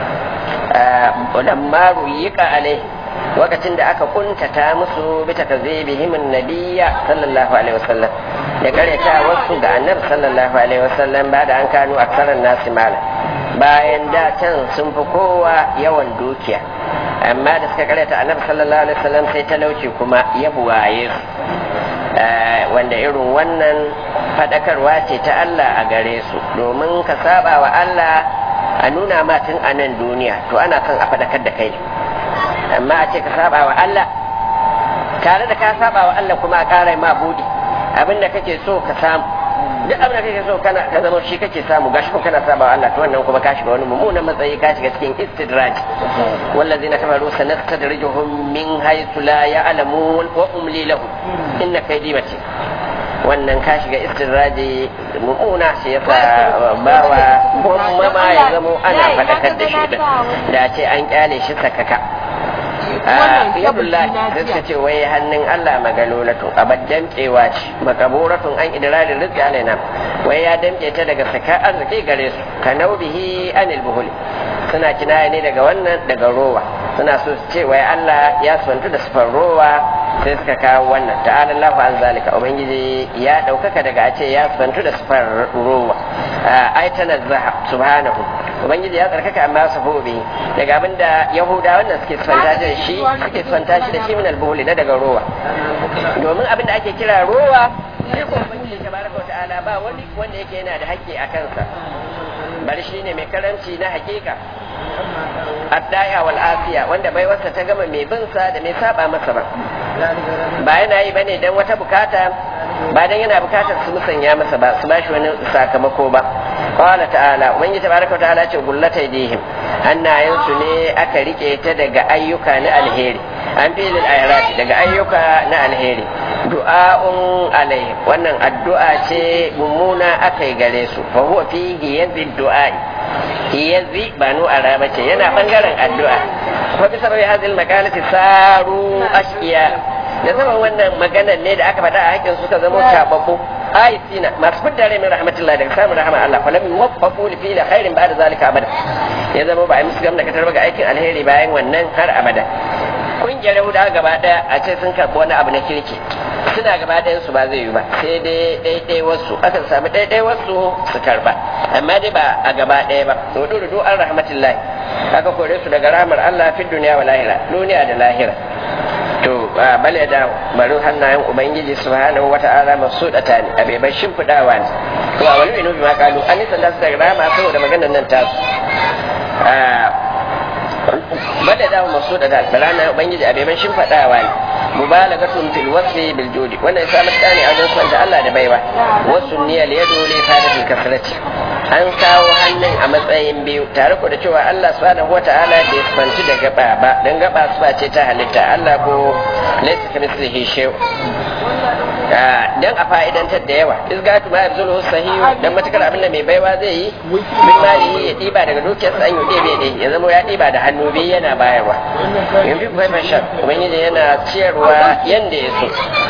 آه لما ريق عليه lokacin da aka kuntata musu bi takazibihim annabiyya sallallahu alaihi wasallam da karyata wasu ga annabi sallallahu alaihi wasallam ba da an kanu aksaran nasi mala bayan da can sun fi kowa yawan dukiya amma da suka karyata annabi sallallahu alaihi wasallam sai talauci kuma ya buwaye su wanda irin wannan fadakarwa ce ta Allah a gare su domin ka saba wa Allah a nuna ma tun a nan duniya to ana son a fadakar da kai amma a ce ka saba wa Allah tare da ka saba wa Allah kuma a ƙara ma buɗe abin da kake so ka samu duk abin da kake so kana ka zama shi kake samu gashi ko kana saba wa Allah to wannan kuma ka shiga wani mummunan matsayi ka shiga cikin istidraj wallazina kafaru sanastadrijuhum min haythu la ya'lamun wa umli lahum inna kaydi matin wannan ka shiga istiraji mummuna shi yasa bawa kuma ma ya zamo ana faɗakar da shi da ce an kyale shi sakaka yadullahi sai suka ce wai hannun Allah magalolatu abad damtsewa ce makaburatun an idrarin rizqi alaina wai ya damce ta daga saka arziki gare su ka naubihi anil buhuli suna kinaya ne daga wannan daga rowa suna so su ce wai Allah ya suwantu da sufar rowa sai suka kawo wannan ta'ala Allahu an zalika ubangiji ya daukaka daga a ce ya sufantu da sufar rowa ai tanazzaha subhanahu ubangiji ya tsarkaka amma su hobe daga abinda yahuda wannan suke sufanta da shi suke sufanta shi da shi min albuhuli na daga rowa domin abinda ake kira rowa sai ko ubangiji tabaraka ta'ala ba wani wanda yake yana da haƙƙi a kansa bari shine mai karanci na hakika addaya wal afiya wanda bai wasa ta gama mai bin sa da mai saba masa ba ba yana yi bane dan wata bukata ba dan yana bukatar su musanya masa ba su bashi wani sakamako ba qala ta'ala ubangiji tabaraka wa ta'ala ce gullata idihim hannayen su ne aka rike ta daga ayyuka na alheri an filin ayrati daga ayyuka na alheri du'a'un alai wannan addu'a ce mummuna aka yi gare su fa huwa fihi yadhi du'a'i hiyazi ba nu ara bace yana bangaren addu'a fa bisa bai hadil makalati saru ashqiya da zaman wannan maganar ne da aka faɗa a hakin suka zama tababbu ayatina masu fidda rai min rahmatullahi daga samun rahama Allah fa lam yuwaffaqu li fi'li khairin ba'da zalika abada ya zama ba a musu gamna katar ga aikin alheri bayan wannan har abada kungiyar Yahudawa gaba daya a ce sun karɓi wani abu na kirki suna gaba ɗayan su ba zai yi ba sai dai ɗaiɗai wasu akan samu ɗaiɗai wasu su karba amma dai ba a gaba ɗaya ba rudu rudu an rahmatullahi aka kore su daga rahmar Allah fi duniya wa lahira duniya da lahira to bale da bari hannayen ubangiji subhanahu wata'ala masudata ne abe bai shimfidawa ne to a wani inu ma kalu an nisan da su daga rama saboda maganar nan tasu bada da masu da balana ubangiji a beban shimfiɗawa ne mubalagatun fil wasfi bil judi wannan ya samu tsani a wajen da Allah da baiwa wasu niyya li yadu li sadatil kasrati an kawo hannun a matsayin biyu tare ko da cewa Allah subhanahu wata'ala bai fanci da gaba ba dan gaba su ce ta halitta Allah ko laysa kamithlihi shay'un dan a fa'idantar da yawa izgatu ma yabzulu sahihu dan matakar abin da mai baiwa zai yi min mali ya diba daga dukiyarsa an yi ɗebe ne ya zama ya diba da hannu biyu yana bayarwa yanzu kuma mai shan ubangiji yana ciyarwa yanda ya so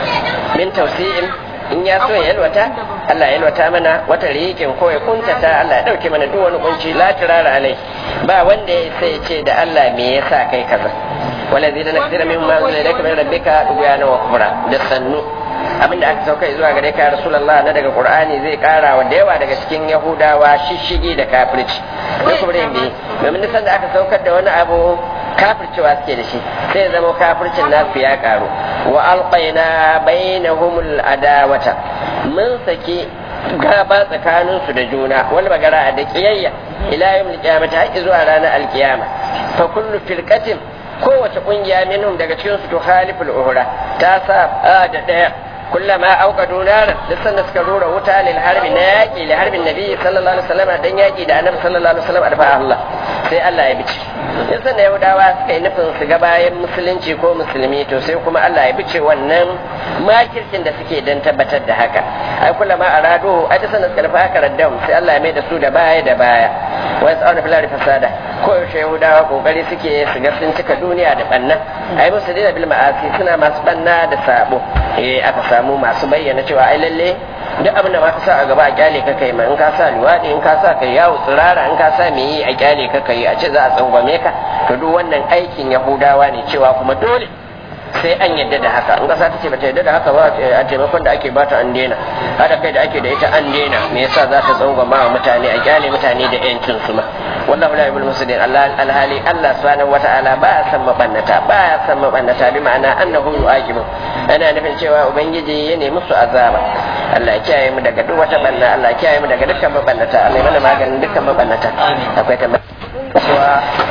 min tausi'in in ya so ya yalwata Allah ya yalwata mana wata rikin ko ya kuntata Allah ya dauke mana duk wani kunci la tirara alai ba wanda ya sai ya ce da Allah me yasa kai kaza wala zai da nakira min ma zai da kamar rabbika dugana wa kufra da sannu abinda aka sauka zuwa gare ka rasulullah na daga qur'ani zai kara wa da yawa daga cikin yahudawa shishigi da kafirci da kuma bi domin nisan da aka saukar da wani abu kafircewa suke da shi sai ya zama kafircin nasu ya karu wa alqaina bainahumul adawata mun saki gaba tsakanin su da juna wal magara da kiyayya ila yawmil qiyamah har zuwa ranar alkiyama fa kullu firqatin kowace kungiya minhum daga cikin su tukhaliful uhra ta sa da daya كلما أوقدوا نارا لسنا سكروا وتا للحرب ناكي لحرب النبي صلى الله عليه وسلم دن ياكي دا النبي صلى الله عليه وسلم أدفع الله sai Allah ya bice in san Yahudawa suka yi nufin su ga bayan musulunci ko musulmi to sai kuma Allah ya bice wannan makircin da suke dan tabbatar da haka ai kula ma arado ai ta sanar karfa haka raddam sai Allah ya mai da su da baya da baya wa yas'aluna fil ardi fasada ko yaushe Yahudawa kokari suke su ga sun cika duniya da banna ai musu da bil ma'asi suna masu banna da sabo eh aka samu masu bayyana cewa ai lalle duk abin da ma ka sa a gaba a kyale ka kai ma in ka sa liwaɗi in ka sa kai yawo tsirara in ka sa me yi a kyale ka kai a ce za a tsangwame ka to duk wannan aikin yahudawa ne cewa kuma dole sai an yadda da haka in kasa ta ce bata yadda da haka ba a taimakon da ake bata an daina hada kai da ake da ita an daina me yasa za ta tsangwama wa mutane a kyale mutane da yancin su ma wallahu la yubul muslimin Allah alhali Allah subhanahu wata'ala ba ya san mabannata ba ya san mabannata bi ma'ana annahu yu'aqibu ana nufin cewa ubangiji ya nemi su azaba Allah ya kiyaye mu daga duk wata banna Allah ya kiyaye mu daga dukkan mabannata Allah ya mana maganin dukkan mabannata akwai tambaya cewa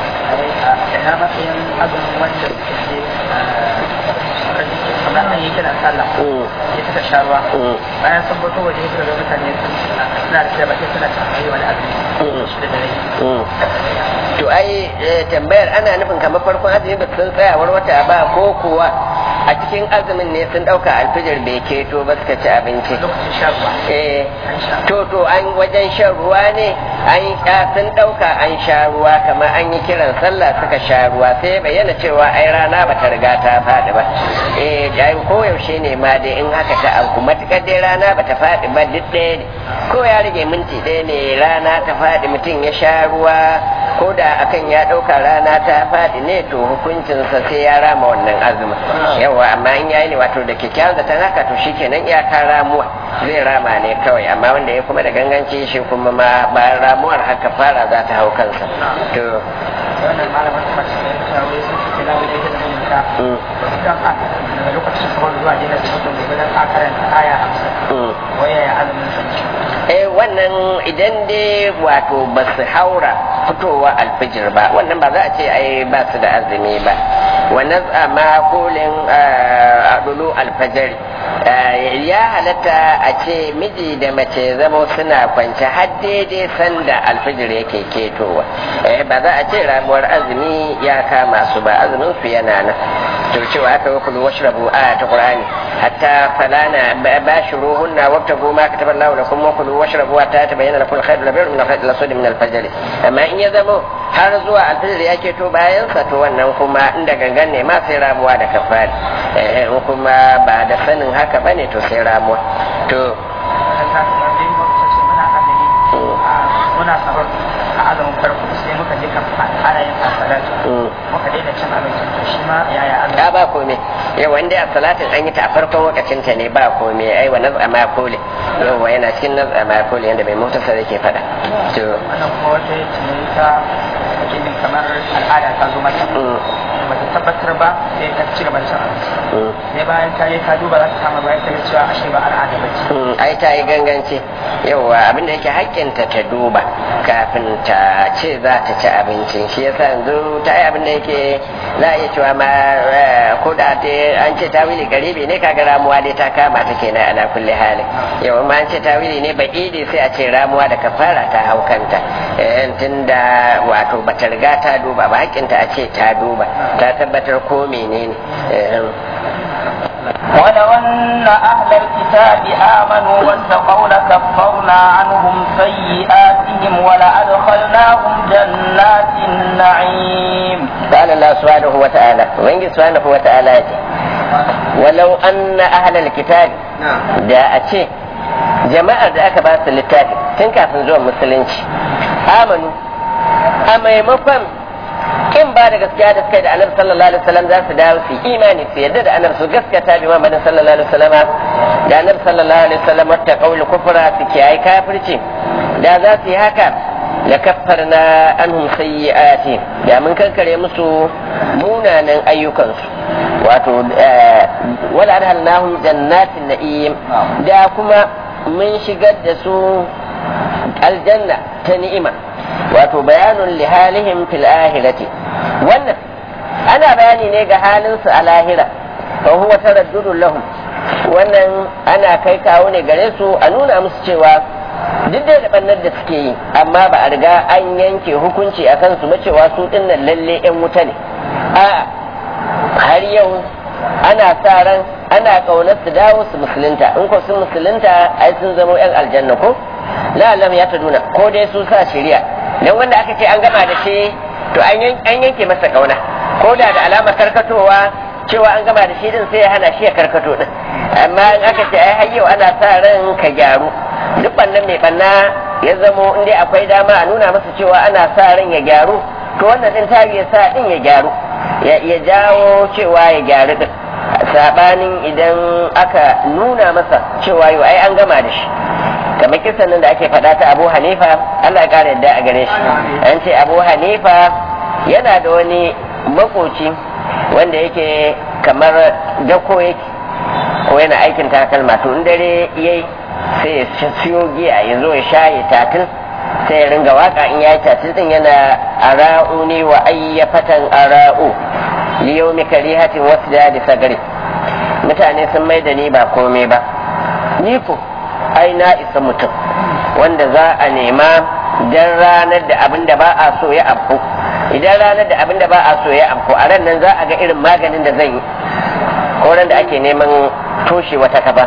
na matsayin azumin wanda suke kamar an yi kiran sallah ya suka sha ruwa bayan sun fito waje suka ga mutane suna da cewa bakin suna cin wani azumi shi da dare to ai tambayar ana nufin kamar farkon azumi ba sun tsayawar wata ba ko kuwa a cikin azumin ne sun dauka alfijir bai keto ba suka ci abinci lokacin shan ruwa eh to to an wajen shan ruwa ne an sun dauka an sha ruwa kamar an yi kiran sallah suka sha ruwa sai bayyana cewa ai rana ba ta riga ta faɗi ba eh ai koyaushe ne ma dai in haka ta auku matukar dai rana ba ta faɗi ba duk ɗaya ne ko ya rage minti ɗaya ne rana ta faɗi mutum ya sha ruwa ko da akan ya ɗauka rana ta faɗi ne to hukuncinsa sai ya rama wannan azumin yawa amma in yayi ne wato da kyakkyawan zaton haka to shikenan iyaka ramuwa zai rama ne kawai amma wanda ya kuma da ganganci shi kuma ma bayan ramuwar haka fara za ta hau kansa to wannan malamin kuma shi ne shawo sun ce lawo da yake da mutunta wasu kan a daga lokacin sahur zuwa dina su mutum gobe dan a karanta aya hamsin waya ya azumin sa eh wannan idan dai wato ba su haura fitowa alfijir ba wannan ba za a ce ai ba su da azumi ba wannan ma kulin adulu alfajir ya halatta a ce miji da mace zama suna kwance har daidai sanda alfijir yake ketowa ba za a ce ramuwar azumi ya kama su ba azumin su yana nan to cewa aka yi kulu washrabu a ta qur'ani hatta falana bashiruhunna wabtagu ma kataba Allahu lakum wa kulu washrabu hatta tabayyana lakum al-khayr al-abyad min al-khayr al-aswad min al-fajr amma in ya zamo har zuwa alfajir ya keto bayan sa to wannan kuma inda gangan ne ma sai ramuwa da kafari in kuma ba da sanin haka bane to sai ramuwa to muna sahur a azumin farko sai muka je kan fara yin asalatu muka daina cin abinci to shi ma yaya azumi ya ba komai yau wanda a salatin an yi ta a farkon lokacin ta ne ba komai ai wa naz'a ma kole yau wa yana cikin naz'a ma kole yanda mai mutasar yake faɗa to wannan kuma wata yace ne ta ake jin kamar al'ada ta zo mata ba ta tabbatar ba sai ta ci gaba da cin abinci sai bayan ta yi ta duba za ta kama bayan ta ga cewa ashe ba al'ada ba ce ai ta yi ganganci yauwa abinda yake haƙƙinta ta duba kafin ta ce za ta ci abincin shi yasa yanzu ta yi abinda yake za a iya cewa ma ko da an ce tawili garibi ne kaga ramuwa dai ta kama ta kenan ana kulle hali yau ma an ce tawili ne ba'idi sai a ce ramuwa da kafara ta hau kanta tunda wato bata riga ta duba ba haƙƙinta a ce ta duba ta tabbatar ko menene ولو أن أهل الكتاب آمنوا واتقوا لكفرنا عنهم سيئاتهم ولأدخلناهم جنات النعيم قال الله سبحانه وتعالى وإن سبحانه وتعالى ولو أن أهل الكتاب da a ce jama'ar da aka ba su littafi tun kafin zuwan musulunci amanu a maimakon in ba da gaskiya da suka yi da annabi sallallahu alaihi wasallam za su dawo su imani su yadda da annabi su gaskata bi Muhammadin sallallahu alaihi wasallam da annabi sallallahu alaihi wasallam ta kauli kufra su kiyaye kafirci da za su yi haka la kaffarna anhum sayyi'ati da mun kankare musu munanan ayyukansu wato wala adhalnahum jannatin na'im da kuma mun shigar da su aljanna ta ni'ima wato bayanun lihalihim fil ahirati wannan ana bayani ne ga halinsu a lahira fa huwa taraddudun lahum wannan ana kai kawo ne gare su a nuna musu cewa duk da da bannar da suke yi amma ba a riga an yanke hukunci a kansu ba cewa su dinnan lalle yan wuta ne a har yau ana sa ran ana kaunar su dawo su musulunta in ko sun musulunta ai sun zama yan aljanna ko la'allam ya ta nuna ko dai su sa shari'a dan wanda aka ce an gama da shi to an yanke masa kauna ko da da alamar karkatowa cewa an gama da shi din sai ya hana shi ya karkato din amma in aka ce ai har yau ana sa ran ka gyaru duk bannan mai banna ya zamo in dai akwai dama a nuna masa cewa ana sa ran ya gyaru to wannan din ta ya sa din ya gyaru ya jawo cewa ya gyaru din sabanin idan aka nuna masa cewa yau ai an gama da shi kamar kisan nan da ake faɗa ta abu hanifa allah ya ƙara yadda a gare shi an ce abu hanifa yana da wani makoci wanda yake kamar dako yake ko yana aikin takalma to in dare yayi sai ya siyo giya ya zo ya shaye tatil sai ya ringa waka in ya yi tatil din yana ara'u ne wa ayyafatan ara'u liyomi karihatin wasu da sagari mutane sun mai da ni ba komai ba ni ko ai na isa mutum wanda za a nema dan ranar da abin da ba a so ya afku idan ranar da abin da ba a so ya afku a ran nan za a ga irin maganin da zan yi ko ran da ake neman toshe wata kaba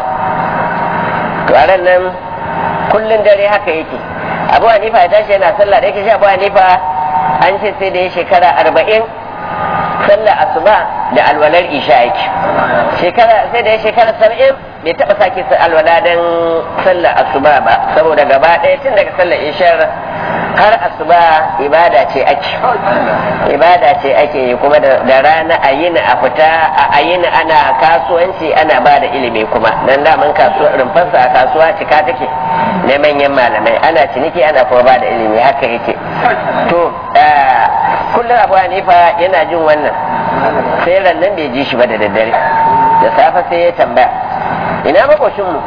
to a ran nan kullun dare haka yake abu hanifa ya tashi yana sallah da yake shi abu hanifa an ce sai da ya shekara arba'in sallah asuba da alwalar isha yake shekara sai da ya shekara saba'in bai taɓa sake alwala don sallar asuba ba saboda gaba ɗaya tun daga sallar ishar har asuba ibada ce ake ibada ce ake yi kuma da rana a yini a fita a yini ana kasuwanci ana ba da ilimi kuma dan daman kasuwa rumfarsa a kasuwa cika take na manyan malamai ana ciniki ana kuma ba da ilimi haka yake to kullum abu hanifa yana jin wannan sai ran nan bai ji shi ba da daddare da safe sai ya tambaya ina makoshinmu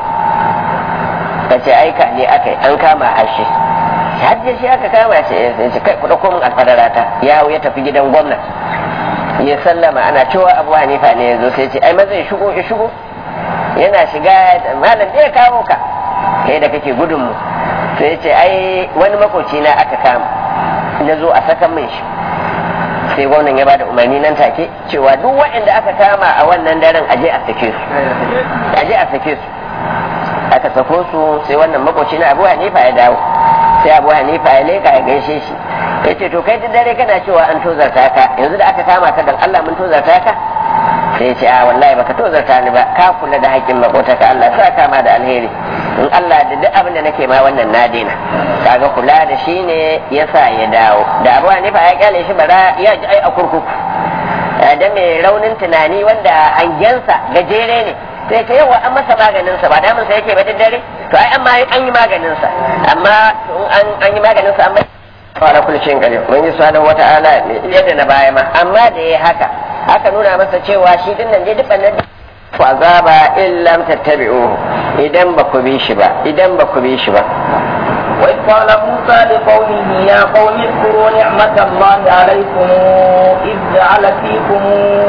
ka ce aika ne aka yi an kama hashe hajji shi aka kama shi ya ce kai kuɗa komin alfadarata ya ya tafi gidan gwamna ya sallama ana cewa abu hanifa ne ya zo sai ce ai maza ya shigo ya shigo yana shiga malam ne ya kawo ka kai da kake gudunmu sai ya ce ai wani makoci na aka kama na zo a sakan min shi sai gwamnan ya bada umarni nan take cewa duk waɗanda aka kama a wannan daren aje a sake su aje a sake su aka sako su sai wannan makoci na abu hanifa ya dawo sai abu hanifa ya leka ya gaishe shi ya ce to kai duk dare kana cewa an tozarta ka yanzu da aka kama ka dan Allah mun tozarta ka sai ya ce a wallahi baka tozarta ni ba ka kula da haƙƙin makota ka Allah sa kama da alheri in Allah da duk abin da nake ma wannan na daina kaga kula da shi ne yasa ya dawo da abu hanifa ya kyale shi bara ya ji ai a kurkuku da mai raunin tunani wanda hangensa gajere ne sai ta yawa an masa maganin sa ba damun sa yake ba dare to ai amma an yi maganin sa amma an an yi maganin sa amma fara kullu shin gare mun yi subhanahu wata'ala yadda na baya ma amma da yayi haka aka nuna masa cewa shi din nan je duk nan fa azaba in lam tattabi'uhu idan ba ku bi shi ba idan ba ku bi shi ba وإذ قال موسى لقومه يا قوم اذكروا نعمة الله عليكم إذ جعل فيكم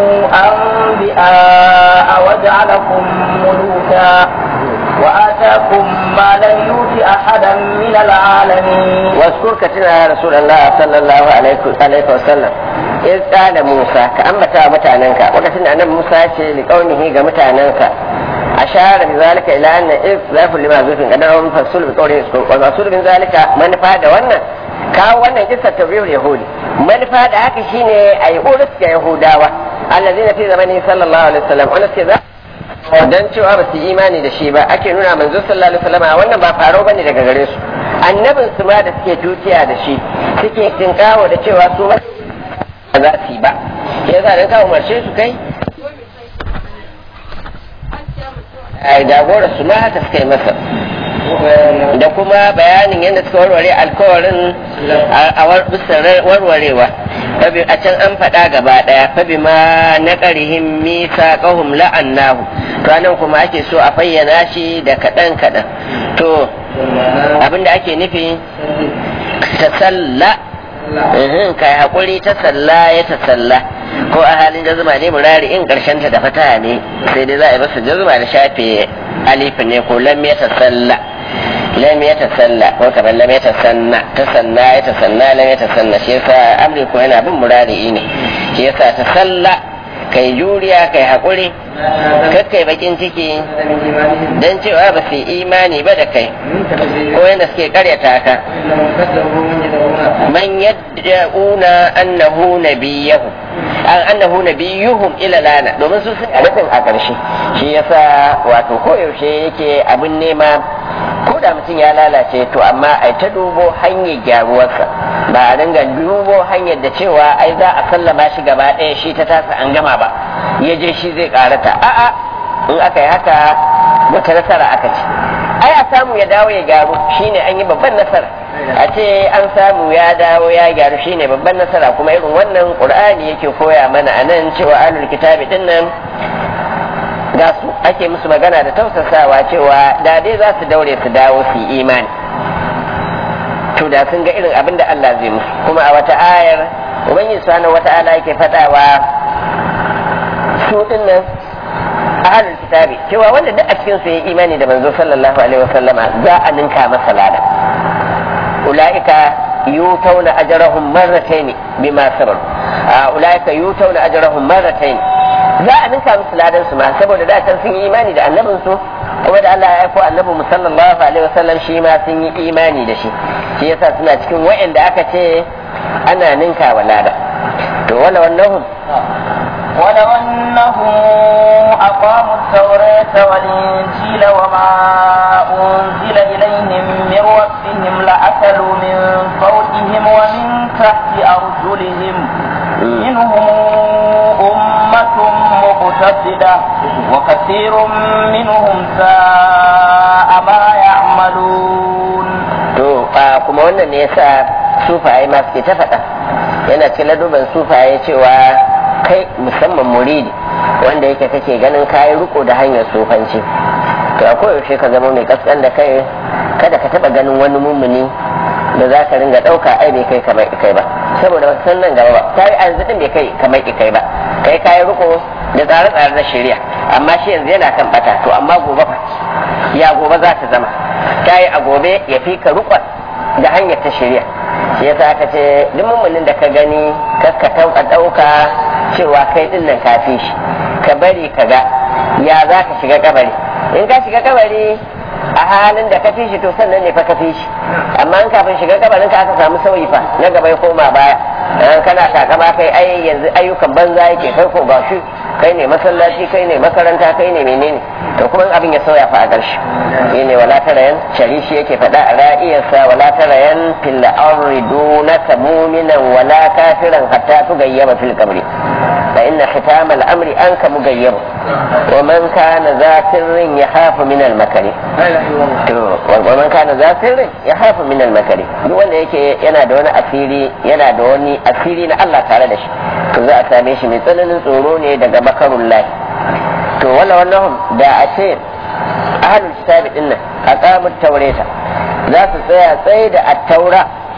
أنبياء وجعلكم ملوكا وآتاكم ما لم يؤت أحدا من العالمين واذكر كثيرا يا رسول الله صلى الله عليه وسلم in tsala musa ka ambata wa mutanenka lokacin da annabi musa ya ce liqaunihi ga mutanensa ashara bi zalika ila anna if zafu lima zufin kadar wa fasul bi qawli wa rasul bin zalika manufa da wannan kawo wannan kissa tabrihul yahudi manufa da haka shine ayi urus ga yahudawa allazina fi zamani sallallahu alaihi wasallam wanda suke za dan cewa ba su yi imani da shi ba ake nuna manzo sallallahu alaihi wasallam wannan ba faro bane daga gare su annabin su ma da suke tutiya da shi suke tinkawo da cewa su ba za su yi ba yasa dan ka umarce su kai ai dagora su ma haka suka yi masa da kuma bayanin yadda suka warware alkawarin a warwarewa a can an faɗa gaba ɗaya fabi ma na ƙarihin misa ƙahum la'annahu ranar kuma ake so a fayyana shi da kaɗan kaɗan to abinda ake nufi ta salla kai haƙuri ta salla ya ta salla ko a halin jazuma ne murari in ƙarshen ta da fata ne sai dai za a yi masa jazuma da shafe alifin ne ko lam ya ta salla lam ya ta salla ko kamar lam ya ta sanna ta sanna ya ta sanna lam ya ta sanna shi yasa amri ko yana bin murari ne shi yasa ta salla kai juriya kai haƙuri kakkai bakin ciki don cewa ba su imani ba da kai ko yadda suke karyata ka man yad'una annahu nabiyahu an annahu nabiyuhum ila lana domin su sun rufin a ƙarshe shi yasa wato koyaushe yake abin nema ko da mutum ya lalace to amma ai ta dubo hanyar gyaruwarsa ba a dinga dubo hanyar da cewa ai za a sallama shi gaba ɗaya shi ta tasa an gama ba ya je shi zai karata a'a in aka yi haka wata nasara aka ci ai a samu ya dawo ya gyaru shine an yi babban nasara a ce an samu ya dawo ya gyaru shine babban nasara kuma irin wannan qur'ani yake koya mana a nan cewa alul kitabi din nan ga su ake musu magana da tausasawa cewa da dai za su daure su dawo su yi imani to da sun ga irin abin da Allah zai musu kuma a wata ayar ubangiji subhanahu wata'ala yake faɗawa su dinnan ahlul kitabi cewa wanda duk a cikin su yayi imani da manzo sallallahu alaihi wasallama za a ninka masa lada ulaika yutawna ajrahum marratayn bima sabaru ulaika yutawna ajrahum marratayn za a ninka musu ladan su ma saboda da can sun yi imani da annabin su kuma da Allah ya aiko annabi mu sallallahu alaihi wasallam shi ma sun yi imani da shi shi yasa suna cikin wa'anda aka ce ana ninka wa lada to wala wannan ولو أنهم أقاموا التوراة والإنجيل وما أنزل إليهم من ربهم لأكلوا من فوقهم ومن تحت أرجلهم منهم أمة مقتصدة وكثير منهم ساء ما يعملون to kuma wannan ne yasa sufaye ma suke ta faɗa yana cikin laduban sufaye cewa kai musamman muridi wanda yake kake ganin kayi riko da hanyar sufanci to a koyaushe ka zama mai kaskan da kai kada ka taba ganin wani mummuni da za ka ringa ɗauka ai bai kai kamar ikai ba saboda ba san nan gaba ba ta yi yanzu din bai kai kamar ikai ba kai kayi riko da tsare-tsare na shari'a amma shi yanzu yana kan bata to amma gobe fa ya gobe za ta zama ta yi a gobe ya fi ka rikon da hanyar ta shari'a shi yasa aka ce duk mummunin da ka gani ka tauka ɗauka cewa kai din nan kafi shi ka bari ka ga ya za ka shiga kabari in ka shiga kabari a halin da ka fi shi to sannan ne fa ka fi shi amma in kafin shiga kabarin ka aka samu sauyi fa na gaba ya koma baya kana takama kai ai yanzu ayyukan banza yake kai ko ga shi kai ne masallaci kai ne makaranta kai ne menene to kuma abin ya sauya fa a ƙarshe shine wala tarayan sharishi yake faɗa a ra'iyarsa wala tarayan fil ardi dunaka mu'minan wala kafiran hatta tugayyaba fil qabri fa inna khitam al amri anka mugayyab wa man kana za sirrin yahafu min al makari to wa man kana za sirrin yahafu min al makari duk wanda yake yana da wani asiri yana da wani asiri na Allah tare da shi to za a same shi mai tsananin tsoro ne daga makarun lahi to wala wannan da a ce ahlul kitabi din nan aqamut taurata za su tsaya tsaye da at-taura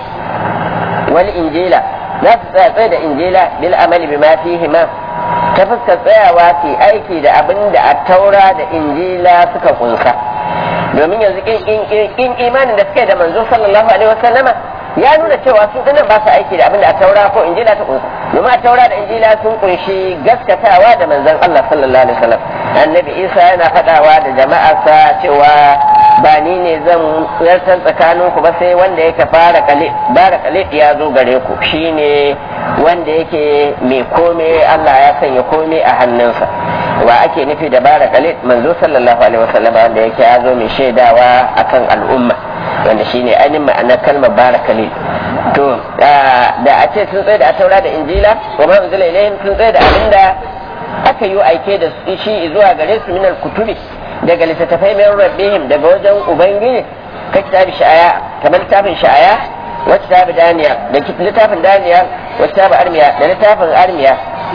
wal injila za su tsaya tsaye da injila bil amali bima fihi ma ta fuskar tsayawa ke aiki da abin da at-taura da injila suka kunsa domin yanzu in imanin da suke da manzo sallallahu alaihi wasallama ya nuna cewa su dinan ba su aiki da abin da a taura ko injila ta kunsa domin a taura da injila sun kunshi gaskatawa da manzon Allah sallallahu alaihi wasallam annabi Isa yana faɗawa da jama'arsa cewa ba ni ne zan yartar tsakanin ku ba sai wanda yake fara kale bara kale ya zo gare ku shine wanda yake mai kome Allah ya sanya kome a hannunsa wa ake nufi da bara kale manzo sallallahu alaihi wasallam wanda yake ya zo mai shaidawa akan al'umma wanda shine ainihin ma'anar kalmar bara kale to da a ce sun tsaye da taura da injila wa ma unzila ilaihim sun tsaye da abinda aka yi aike da shi zuwa gare su minal kutubi daga littattafai mai rabbihim daga wajen ubangiji ka kitabi sha'aya kamar littafin sha'aya wa kitabi daniya da littafin daniya wa kitabi armiya da littafin armiya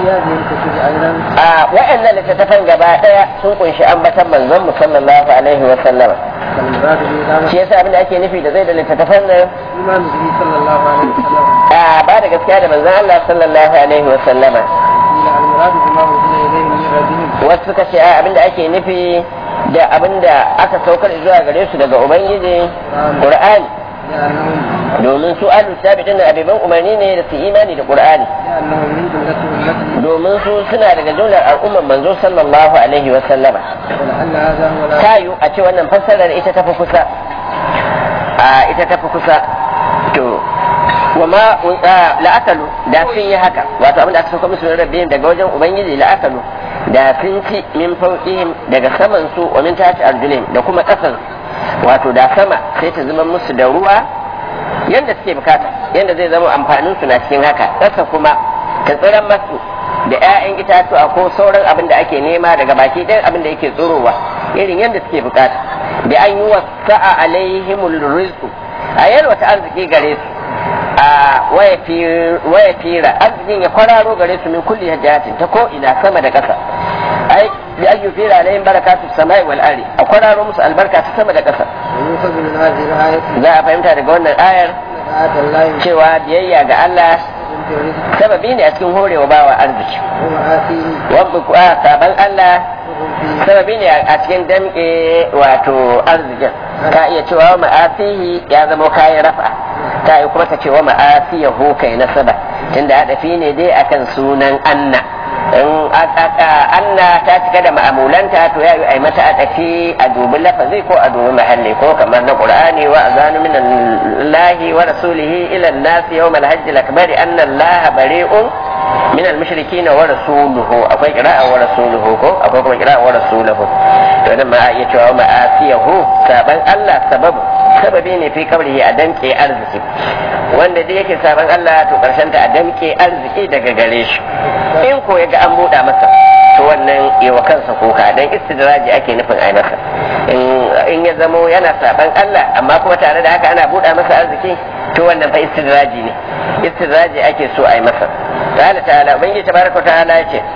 a wa'annan littattafan gaba daya sun kunshi ambatan manzon mu sallallahu alaihi wa sallama shi yasa abin da ake nufi da zai da littattafan nan a ba da gaskiya da manzon Allah sallallahu alaihi wa sallama wasu suka ce abin da ake nufi da abin da aka saukar zuwa gare su daga ubangiji qur'ani domin su alu sabitin da abiban umarni ne da su imani da qur'ani domin su suna daga jumlar al'umman manzo sallallahu alaihi wa sallama tayu a ce wannan fassarar ita tafi kusa a ita tafi kusa to wa ma la'akalu da sun yi haka wato abin da aka sauka musu rabbihim daga wajen ubangiji la'akalu da sun ci min fauqihim daga saman su wa min tahti arjulihim da kuma kasan wato da sama sai ta zama musu da ruwa yanda suke bukata yanda zai zama amfanin su na cikin haka kasa kuma ta tsiran masu da 'ya'yan itatuwa ko sauran abin da ake nema daga baki ɗayan abin da yake tsorowa irin yanda suke bukata bi an yi wasa'a alaihimul rizqu a yalwata arziki gare su a waya fira arzikin ya kwararo gare su min kulli hajjatin ta ko ina sama da ƙasa ai bi an yufira alayhim barakatu samai wal ardi a kwararo musu albarka ta sama da ƙasa za a fahimta daga wannan ayar cewa biyayya ga Allah sababi ne a cikin horewa bawa arziki wanda saban Allah sababi ne a cikin damke wato arzikin ka iya cewa ma'afihi ya zama kayan rafa ta yi kuma ta ce wa ma'afiyahu kai nasaba tunda adafi ne dai akan sunan anna in anna ta cika da ma'amulanta to ya yi ai mata adafi a dubi lafazi ko a dubi mahalli ko kamar na qur'ani wa azanu min allahi wa rasulihi ila an-nas yawm al-hajj al-akbar anna allaha bari'un min al-mushrikin wa rasuluhu akwai qira'a wa rasuluhu ko akwai kuma qira'a wa rasuluhu to nan ma a iya cewa ma'afiyahu saban Allah sababu sababi ne fi kabrihi a damke arziki wanda dai yake saban Allah to karshen ta a damke arziki daga gare shi in ko ya ga an buɗa masa to wannan yawa kansa kuka dan istidraji ake nufin ai masa in ya zamo yana saban Allah amma kuma tare da haka ana buɗa masa arziki to wannan fa istidraji ne istidraji ake so ai masa ta'ala ta'ala ubangiji tabaraka ta'ala ya ce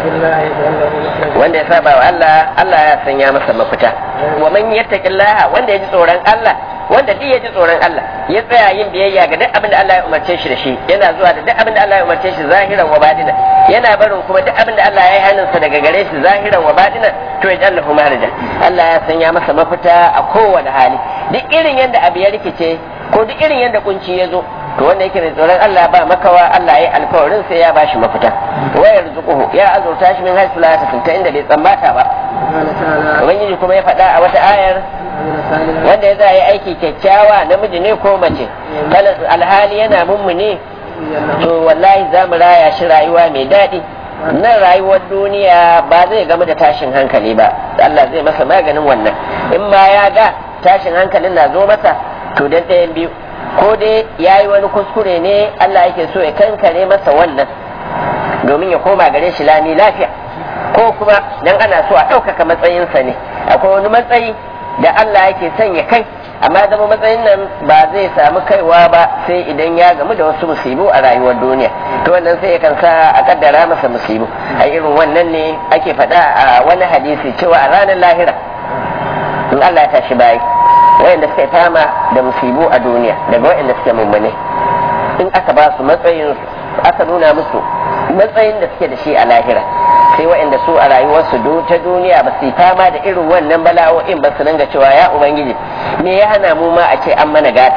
wanda ya saba wa Allah Allah ya sanya masa mafita wa man yattaqillaha wanda ya ji tsoron Allah wanda duk ya ji tsoron Allah ya tsaya yin biyayya ga duk abin da Allah ya umarce shi da shi yana zuwa da duk abin da Allah ya umarce shi zahiran wa badina yana barin kuma duk abin da Allah ya yi hannunsa daga gare shi zahiran wa badina to ya jallahu maharaja Allah ya sanya masa mafita a kowane hali duk irin yadda abu ya rikice ko duk irin yadda kunci ya zo to wanda yake da tsoron Allah ba makawa Allah ya yi alkawarin sai ya bashi mafita wa yarzuquhu ya azurta shi min haythu la yahtasib ta inda bai tsammata ba ubangiji kuma ya faɗa a wata ayar wanda ya za yi aiki kyakkyawa namiji ne ko mace alhali yana mummune to wallahi za mu raya shi rayuwa mai daɗi nan rayuwar duniya ba zai gama da tashin hankali ba Allah zai masa maganin wannan in ma ya ga tashin hankalin na zo masa to dan ɗayan biyu ko dai ya yi wani kuskure ne Allah yake so ya kankare masa wannan domin ya koma gare shi lami lafiya ko kuma dan ana so a ɗaukaka matsayinsa ne akwai wani matsayi da Allah yake son ya kai amma zama matsayin nan ba zai samu kaiwa ba sai idan ya gamu da wasu musibu a rayuwar duniya to wannan sai ya sa a kaddara masa musibu a irin wannan ne ake faɗa a wani hadisi cewa a ranar lahira in Allah ya tashi bayi wayanda suka yi fama da musibu a duniya daga wayanda suke mummune in aka ba su matsayin aka nuna musu matsayin da suke da shi a lahira sai wayanda su a rayuwarsu ta duniya ba su yi fama da irin wannan bala'o'in ba su dinga cewa ya ubangiji me ya hana mu ma a ce an mana gata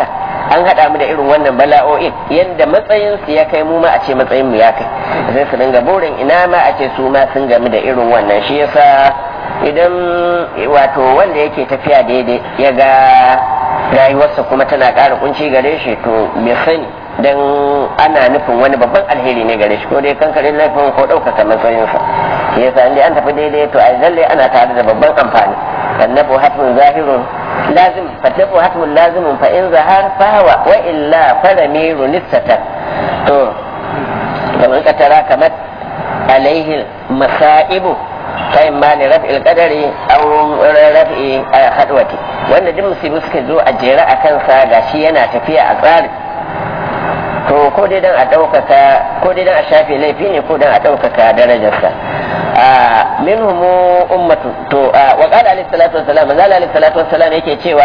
an haɗa mu da irin wannan bala'o'in yadda matsayin su ya kai mu ma a ce matsayin mu ya kai sai su dinga burin ina ma a ce su ma sun gamu da irin wannan shi yasa idan wato wanda yake tafiya daidai ya ga rayuwarsa kuma tana ƙara kunci gare shi to bai sani dan ana nufin wani babban alheri ne gare shi ko dai kankarin laifin ko ɗaukaka matsayinsa shi yasa inda an tafi daidai to ai lalle ana tare da babban amfani annabu hatmun zahirun lazim fatabu hatmun lazimun fa in zahar fahawa wa illa faramiru nissata to kamar ka tara kamar alaihi masaibu ta imma ne raf'il qadari aw raf'i hadwati wanda duk musibu suka zo a jere a kansa gashi yana tafiya a tsari to ko dai dan a ɗaukaka ko dai dan a shafe laifi ne ko dan a ɗaukaka darajarsa a minhum ummatu to wa qala alayhi salatu wassalam manzala alayhi salatu wassalam yake cewa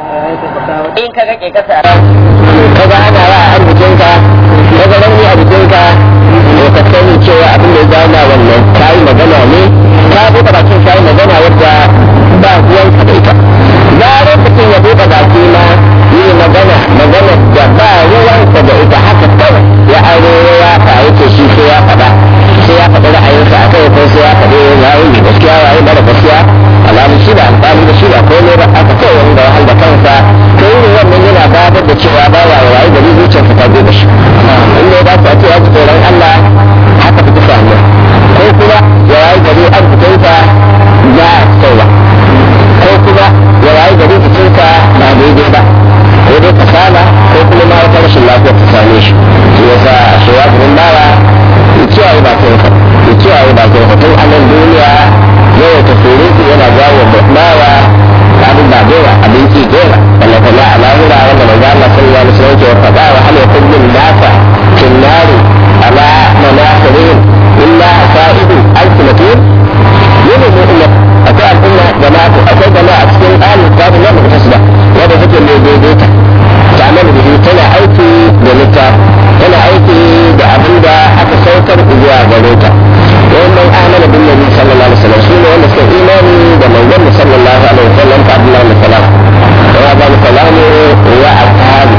in ka ga ke kasa kaga ana wa a jikinka kaga rauni a jikinka to ka sani cewa abin da ya zama wannan kai magana ne ka buɗe bakin kai magana wadda ba ruwanka da ita zarar mutum ya buɗe baki ma yi magana magana da ba ruwansa da ita haka kawai ya aro ya fa yake shi sai ya faɗa sai ya faɗi ra'ayinsa a kai ko sai ya faɗi waye mai gaskiya waye mara gaskiya alamun shi da alƙali da shi da komai ba aka kawai wanda ya halda kansa to yin wannan yana babar da cewa ba wa waye gari zuciyarsa ta gobe shi inda ya dace a ce ya ji tsoron Allah haka fi kusa ne ko kuma ya waye gari an fitinsa ya tsawa ko kuma ya waye gari fitinsa ba daidai ba ko dai kasala ko kuma ma wata rashin lafiya ta same shi shi yasa shi ya gurin bawa ya kiyaye ba ta yanka ya kiyaye ba ta yanka tun a nan duniya yawa ta surutu yana jawo bawa abin ba dewa abin ki dewa wanda ta la alahura wanda manzo Allah sallallahu alaihi wasallam ke faɗa wa hal yakun min nasa kin nari ala manasirin illa asaidu alfilatun yana mu'min akwai al'umma jama'a akwai jama'a a cikin ahlul kitab ne ba ta da wanda take mai daidaita تعمل به تنا aiki da littafi tana aiki da abin da aka saukar zuwa gare ta wannan amana bin nabi sallallahu alaihi wasallam shine wanda suka imani da manzon sallallahu alaihi wasallam ta Abdullahi bin Salam wa ba salam wa ashabi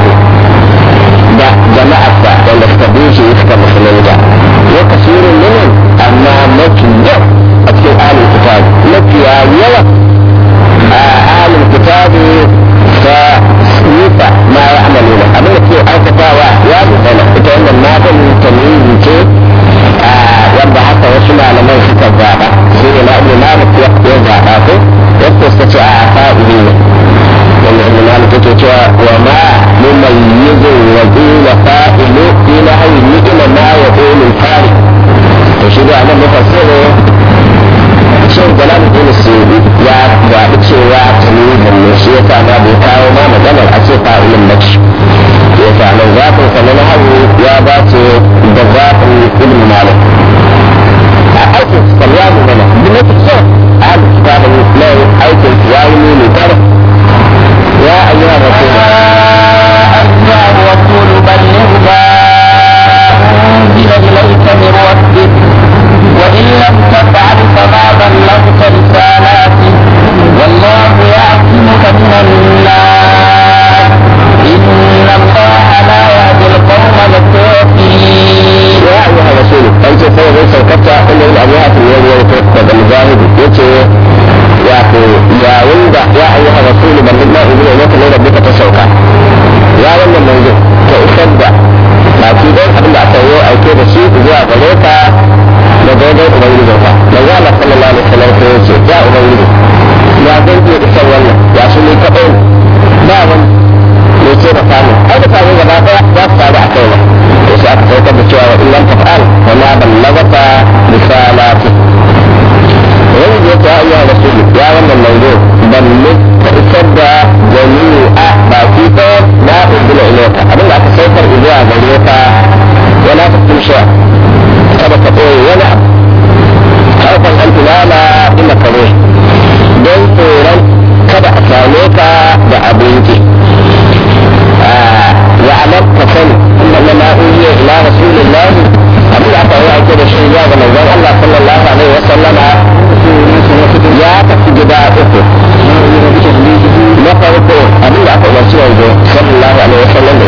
da jama'arsa wanda suka bi shi suka musulunta wa kasirun minhum amma mafi yau a cikin ahlul kitab mafiya yawa a ahlul kitab ta nufa ma ya amalu da abin da ke aikatawa ya gudana ita wannan matan tamyizi ce wanda haka wasu malaman suka zaɓa shi ne ma'amu malik ya zaɓa ko wasu suka ce a fa'ili ne wanda ibn malik yake cewa wa ma mumayyizu wa qila fa'ilu fi nahwi ni'ma ma yaqulu fari to shi da nan mufassir shin jalaluddin suyuti ya zaɓi cewa tamyizin ne shi yasa ma bai kawo ma maganar a ce fa'ilin mace ya sa nan zafin sa na hagu ya ba ce da zafin ilmi malik a aikin sa ya mu mana bi na kyau a haka kitabin nan aikin ya yi nuni kar ya ayyuha rasul أيها الرسول بلغ ما أنزل إليك من ربك وإن لم تفعل فما بلغت رسالاته والله يعصمك من الناس إن الله لا يهدي القوم الكافرين ya ayyuha rasul an ce sai zai saukata inda yin abuwa ta yi wani daga mujahid yace wato yayin da ya ayyuha rasul ban dinna ibnu maka ne rabbika ta sauka ya wannan manzo ta isar da baki dai abin da aka yi aike da shi zuwa gare ka da daidai ubangijin ka manzo Allah sallallahu alaihi wasallam ko yace ya ubangiji ya zan iya isar wannan ya su ne kadai ba wani ne ce da samu ai da samu gaba daya za su faru a kai to sai aka saukar da cewa wa illam taf'al wa ma ballagata risalati wani ya ta ayyuha rasulu ya wannan manzo balle ka isar da jami'a baki ɗaya na ubula ilayka abin da aka saukar zuwa gare ka wala ta tusha kada ka ɓoye wani abu harfan an tunana ina kare don tsoron kada a same ka da abinci يعلم كفن انما اوحي الى رسول الله abin da aka yi aike da shi zuwa ga manzon Allah sallallahu alaihi wa sallama ya tafi gida uku na farko abin da aka umarci yanzu sallallahu alaihi wa sallam da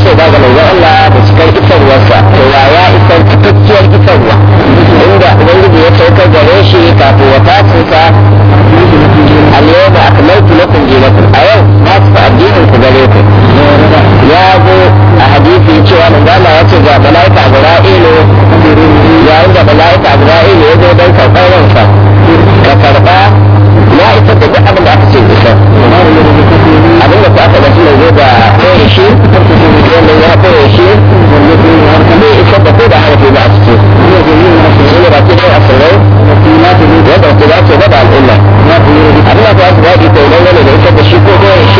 shaida ga manzon Allah da cikar isarwarsa to ya ya isar cikakkiyar isarwa inda ubangiji ya saukar gare shi kafin wafatinsa al-yawma akmaltu lakum dinakum a yau na cika addinin ku gare ku ya zo a hadisi cewa manzon Allah ya ce ga malaika Ibra'ilu yayin da malaika Ibra'ilu ya zo don karɓar ransa ka karɓa na isar da duk abin da aka ce isar abin da ku aka ga suna zo da koya shi wannan ya koya shi bai isar da ko da harafi ba a ciki shi ne ba ke da asirai wanda ku za ce da al'umma abin da ku aka zaɓi ko nan gane da isar da shi ko koya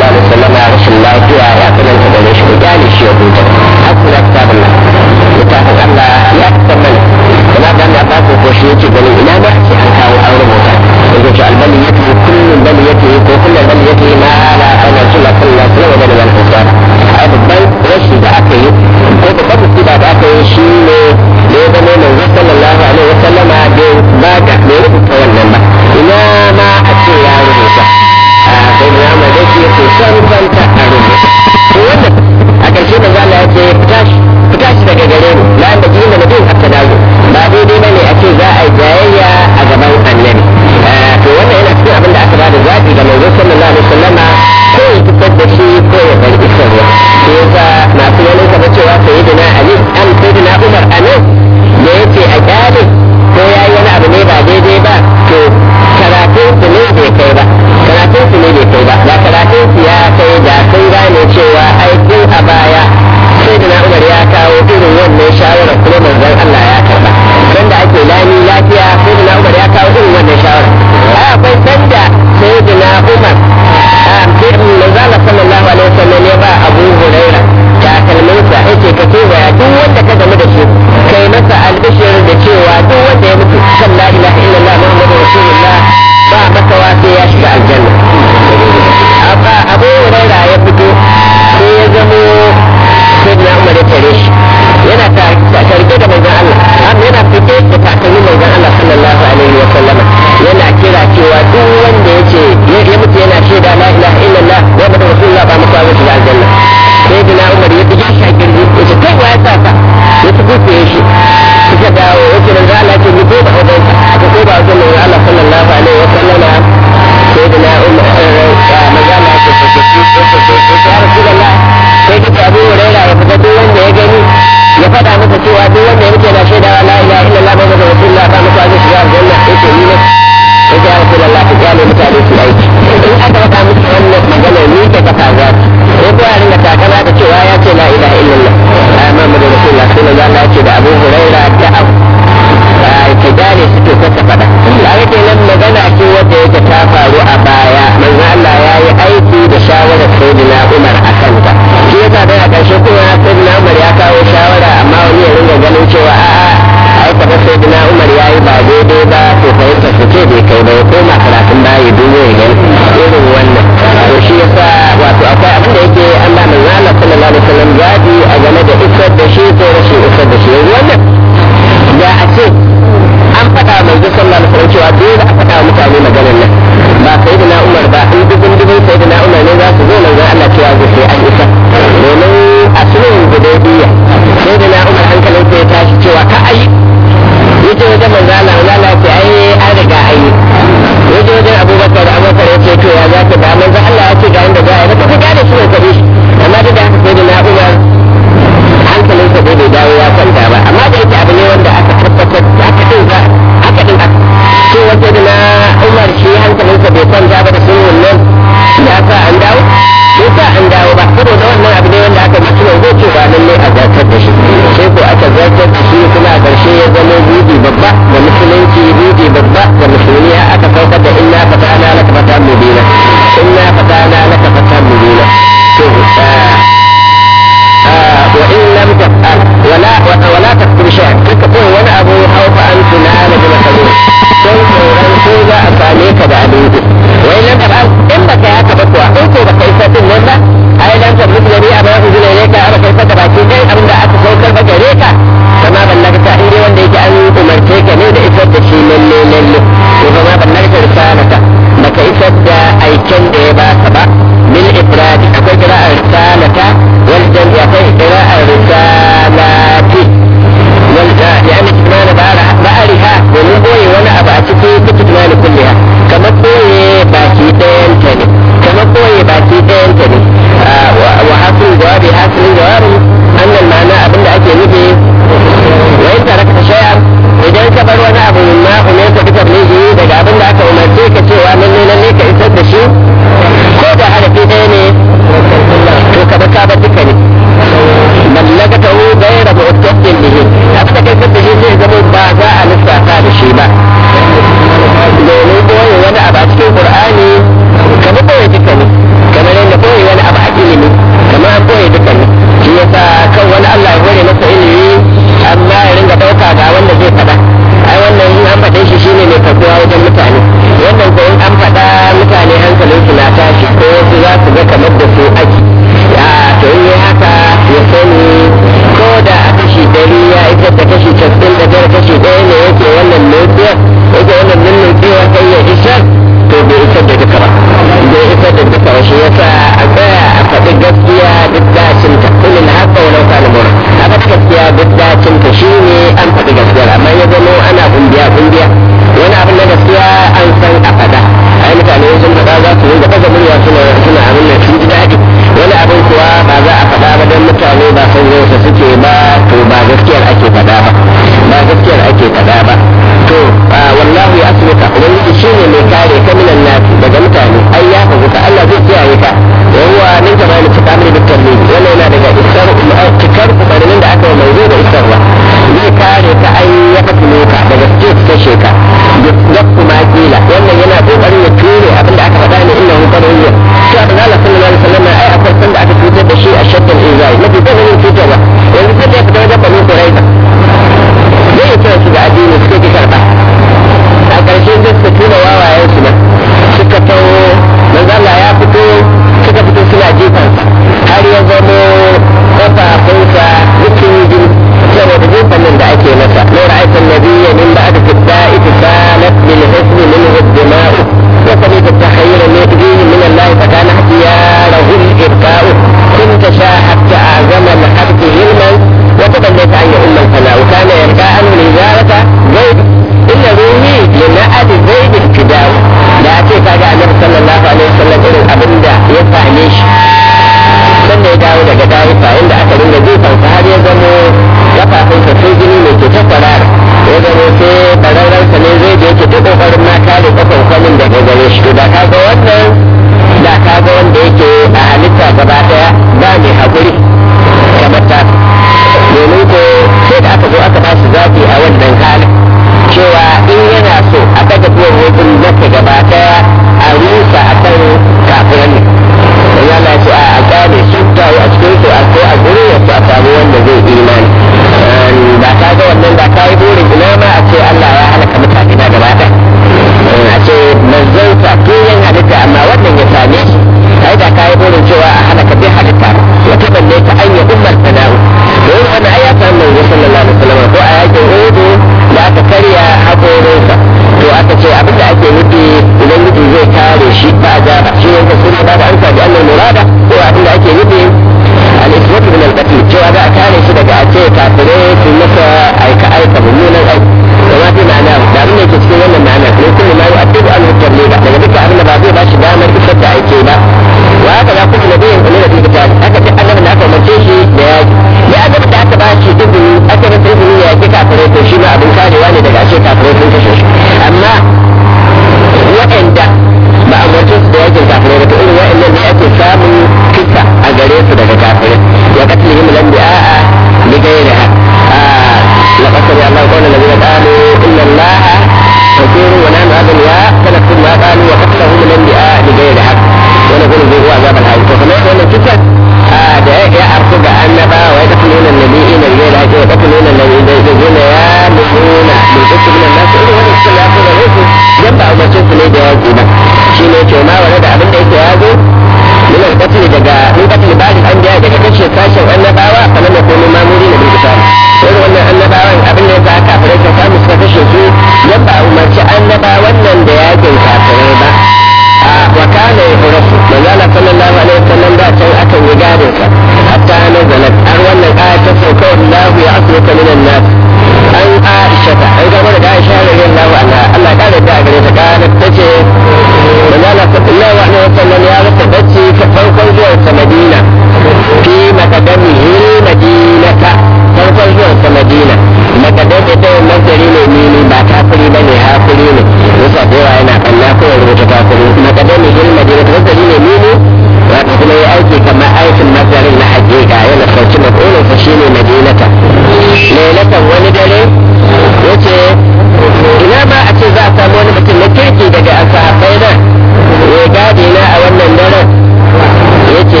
rubuta kafiri makadami hil madina ta masdari ne mini wato kuma ya aiki kamar aikin masdarin na hakika yana sauki maf'ulun sa shine madinata lailatan wani dare yace ina ma a ce za a samu wani mutum na kirki daga sahabbai na ya gadi na a wannan daren yace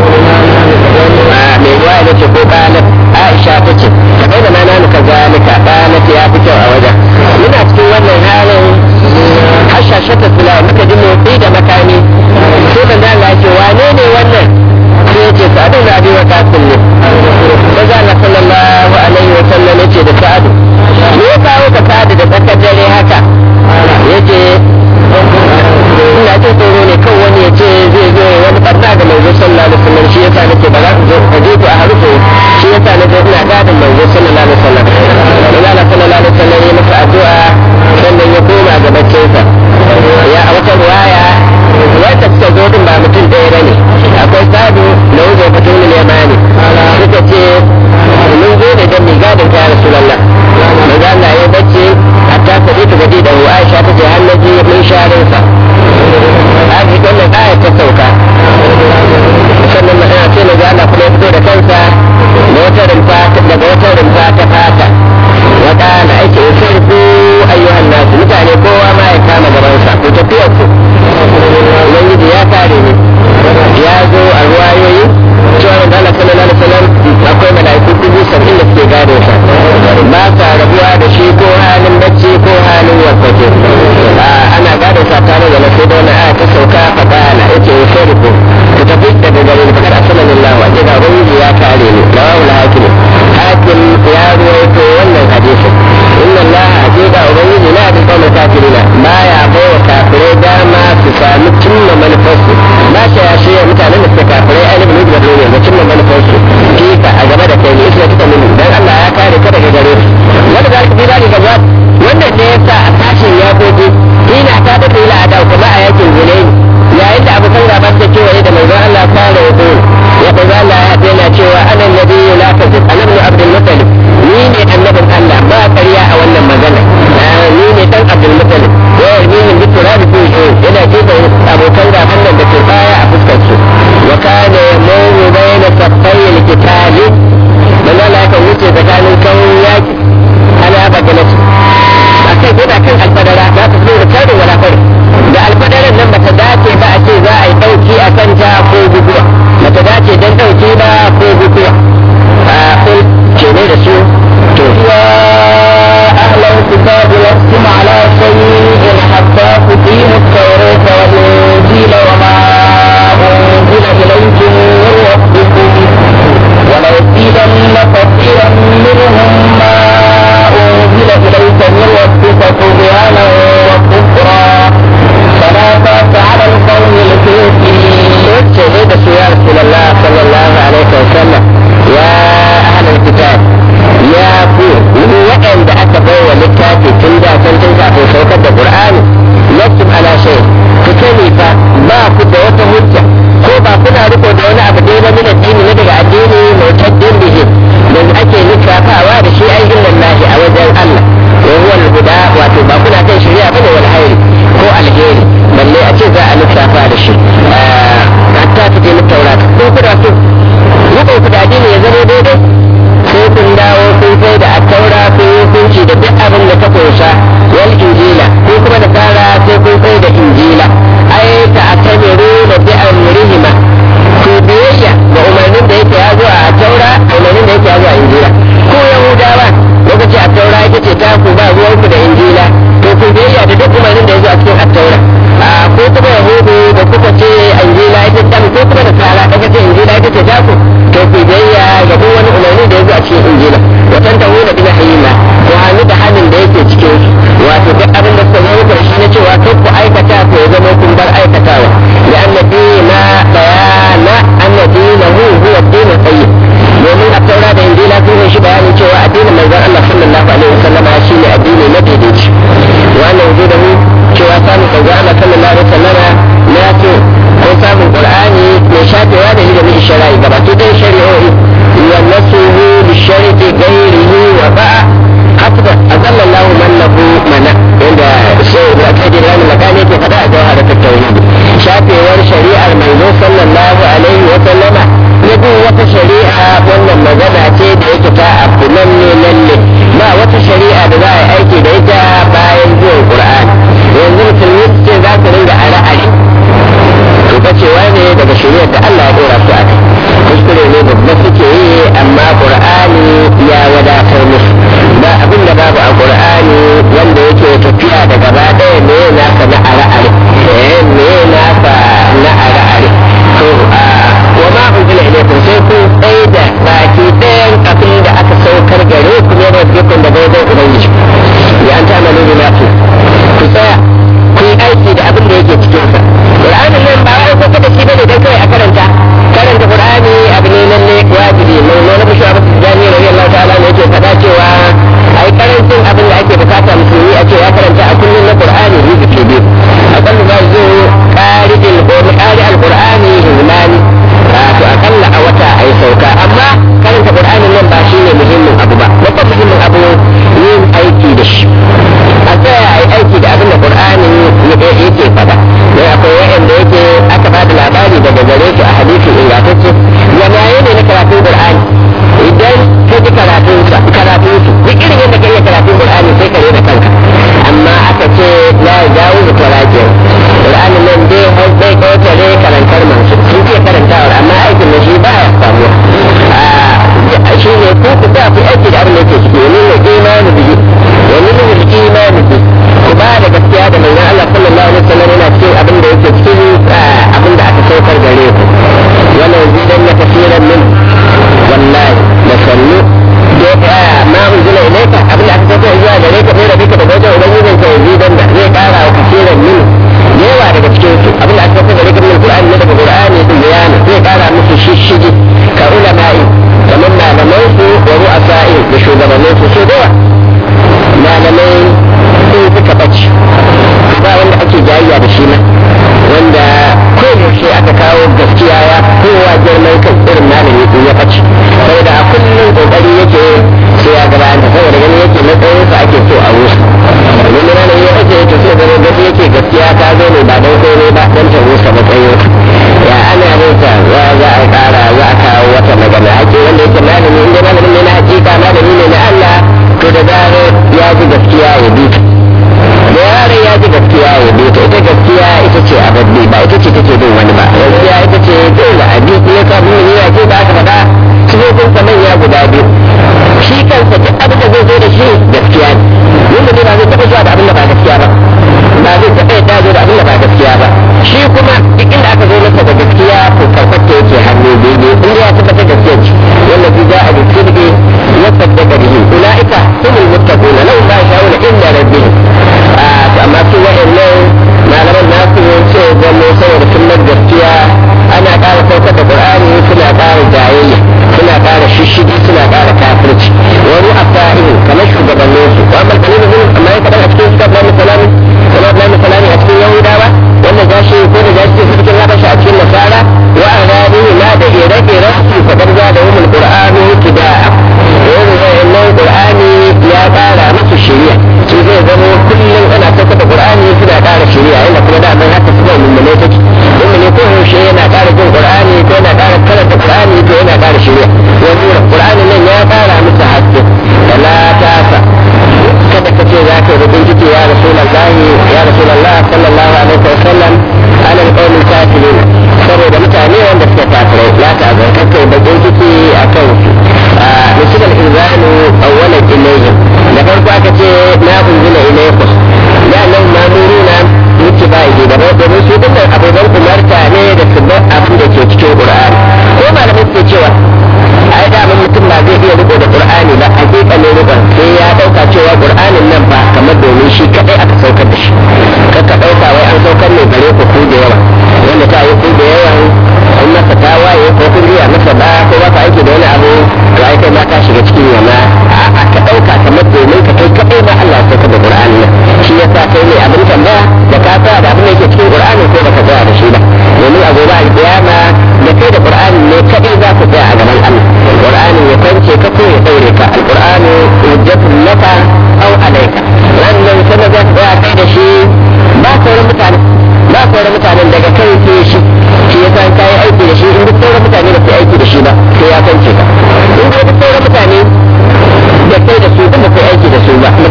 mai ruwa ya ce ko kalat aisha ta ce ta bai da mana nuka zalika kalat ya fi kyau a wajen muna cikin wannan halin hashashata sula muka ji motsi da makami sai ban da Allah ce wane ne wannan sai ya ce sa'adun da abin wata sun ne maza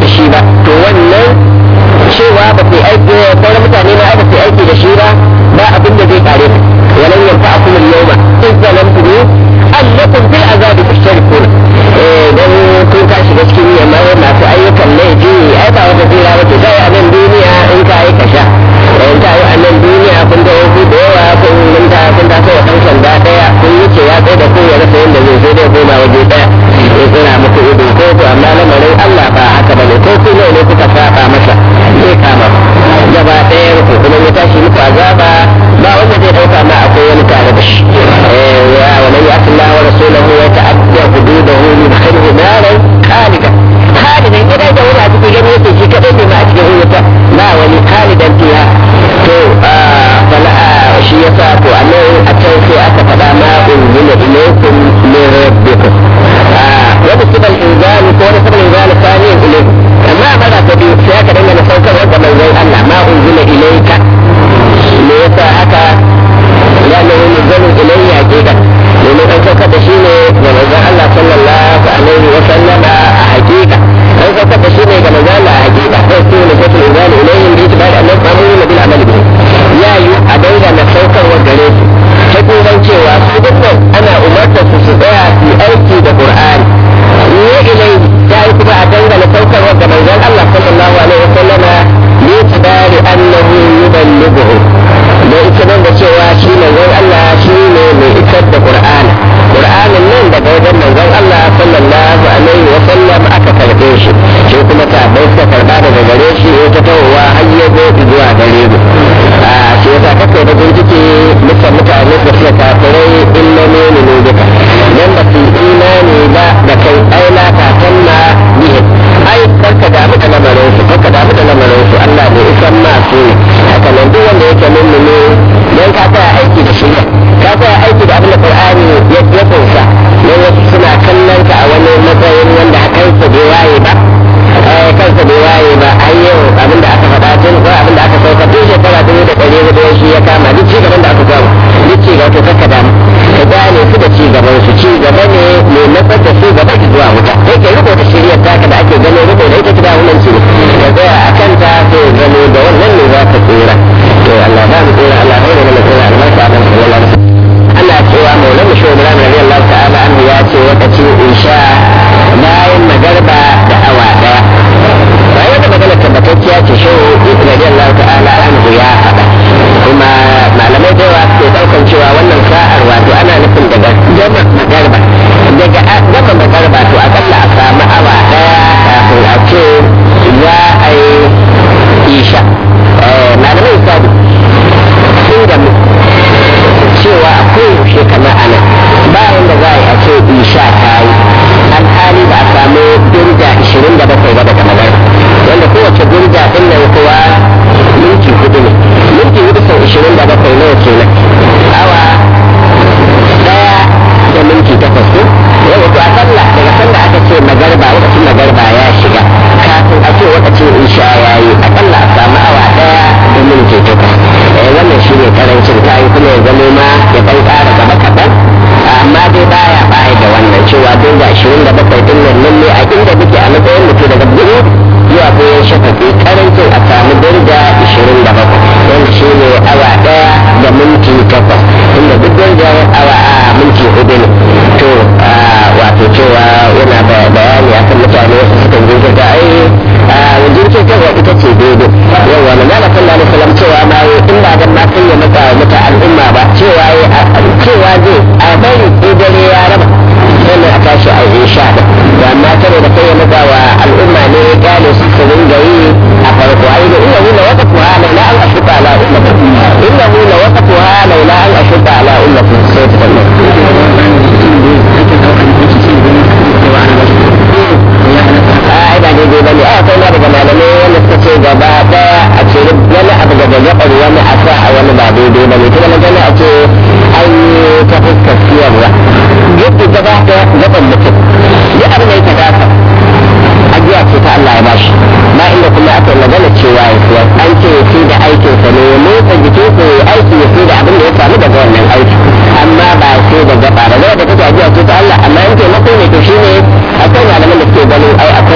da shi ba to wannan cewa ba ku aiki sauran mutane ma ba ku aiki da shi ba ba abin da zai kare ku walan yanfa akum al-yawma in zalamtum annakum bil azabi tushrikun eh dan kun ka shiga cikin yamma masu ayyukan laifi ai ba wata tsira ba ce kai a nan duniya in ka yi kasha in ka yi a nan duniya kun da wasu da yawa kun mun ta kun ta sai kan sanda daya kun wuce ya tsaye da ku ya rasa yanda zai sai dai koma waje daya ya tsira muku ido ko ku amma lamarin Allah ba haka bane ko ku ne ne kuka saba masa zai kama gaba ɗaya ku kuma ya tashi muku azaba ba wanda zai dauka ma akwai wani tare da shi eh ya wa man ya'ti Allah wa rasulahu wa ta'adda hududahu yudkhilhu naran khalidan khalidan idan da wani a cikin gani yake shi kadai ne ma a cikin wuta ba wani khalidan fiha to fala shi yasa to annan a can sai aka faɗa ma unzila ilaykum min rabbikum wani sibal inzali ko wani sibal inzali sani ilaykum amma mara ta biyu sai aka dangana saukarwa ga manzon Allah ma unzila ilayka me yasa haka لأنه منزل إليه عقيدة لأنه أن سوكت شيني ومنزل الله صلى الله عليه وسلم حقيقة أن سوكت شيني كما قال حقيقة فيكون نسبة الإنزال إليهم باعتبار أنهم مأمورون بالعمل به يا يو أدولا نسوكر وقريب تكون من cewa su dukkan ana umarta su su tsaya su aiki da Qur'ani ne ilai ta yi kuma a dangana saukarwa ga manzon Allah sallallahu alaihi wasallam ne tibari annahu yuballighu da ita nan da cewa shi manzon Allah shi ne mai isar da Qur'ani Qur'anin nan daga wajen manzon Allah sallallahu alaihi wa sallam aka karbe shi shi kuma sahabbai suka karba daga gare shi ya ta tawowa har ya zo zuwa gare mu a shi yasa kake da bincike mutan mutane da suka kafirai illa ne ne duka dan ba su imani ba da kai aila ka sanna bihi ai karka damu da lamarin su karka damu da lamarin su Allah ne isan ma su haka nan duk wanda yake mummuni don ka tsaya aiki da shirya ka tsaya aiki da abin da qur'ani ya ya kunsa don wasu suna kallon ka a wani matsayin wanda kansa bai waye ba kansa bai waye ba ai yau abin da aka faɗa tun ko abin da aka sauka tun shekara dubu da ɗari hudu shi ya kama duk ci gaban da aka samu duk ci gaba to kakka damu ka gane su da ci gaban su ci gaba ne mai matsar da su gaba ki zuwa wuta sai ka riko da shiriyar taka da ake gano riko da ita kida wannan ci ka tsaya a kanta sai gano da wannan ne za ka tsira to Allah ba mu tsira Allah bai da mana tsira albarka a nan sallallahu alaihi wasallam Allah cewa maulana shi Ibrahim radiyallahu ta'ala anhu ya ce wakacin insha bayan magarba da awa daya bayan da magana tabbatacciya ce shi radiyallahu ta'ala anhu ya faɗa kuma malamai da yawa suke ɗaukan cewa wannan sa'ar wato ana nufin daga gama magarba daga gama magarba to akalla a samu awa daya kafin a ce za a yi isha malamai sabu sun gamu cewa a koyaushe kamar ana bayan da za a yi a ce isha ta yi alhali ba a samu durja 27 ba daga magar wanda kowace durja din nan kuwa minti hudu ne minti hudu sau 27 nawa kenan awa daya da minti takwas ko yau to a sallah daga sallah aka ce magarba lokacin magarba ya shiga kafin a ce lokacin isha ya yi akalla a samu awa daya da minti takwas wannan shi ne karancin ta yi kuma ya zama ma ya ɗan ƙara gaba kaɗan amma dai baya baya da wannan cewa don da ashirin da bakwai ɗin nan nan ne a inda muke a matsayin mutu daga biyu zuwa bayan shafafi karancin a samu dirga ashirin da bakwai wanda shi ne awa ɗaya da minti takwas inda duk dirgar awa a minti hudu ne to wato cewa yana bayani akan mutane wasu sukan jinkirta ai jinkirtarwa ita ce daidai yawa na zala sallallahu alaihi wasallam cewa ma in ba dan ma kai ya mata mata al'umma ba cewa cewa zai a bari ko dare ya raba sannan a tashi a yi sha da amma tare da kai ya mata wa al'umma ne ya gane su su dinga yi a farko ai da inna hula waqtu ha laula an ashuka ala ummati inna hula waqtu ha laula an ashuka ala ummati sai ta kalli ai ba daidai bane ai akwai ma daga malamai wanda suka ce gaba daya a ce wani abu daga gabar wani a sa a wani ba daidai bane kuma na gani a ce an yi ta fuskar siyarwa yadda gaba daya gaban mutum duk abin da ya tagata ajiya ce ta Allah ya bashi ba inda kuma aka yi magana cewa ya siyar an ce ya fi da aikinsa ne ya motsa jikinsa ya aiki ya fi da abin da ya samu daga wannan aiki amma ba sai da gaba da gaba da take ajiya ce ta Allah amma in taimako ne to shine akwai malaman da suke ganin ai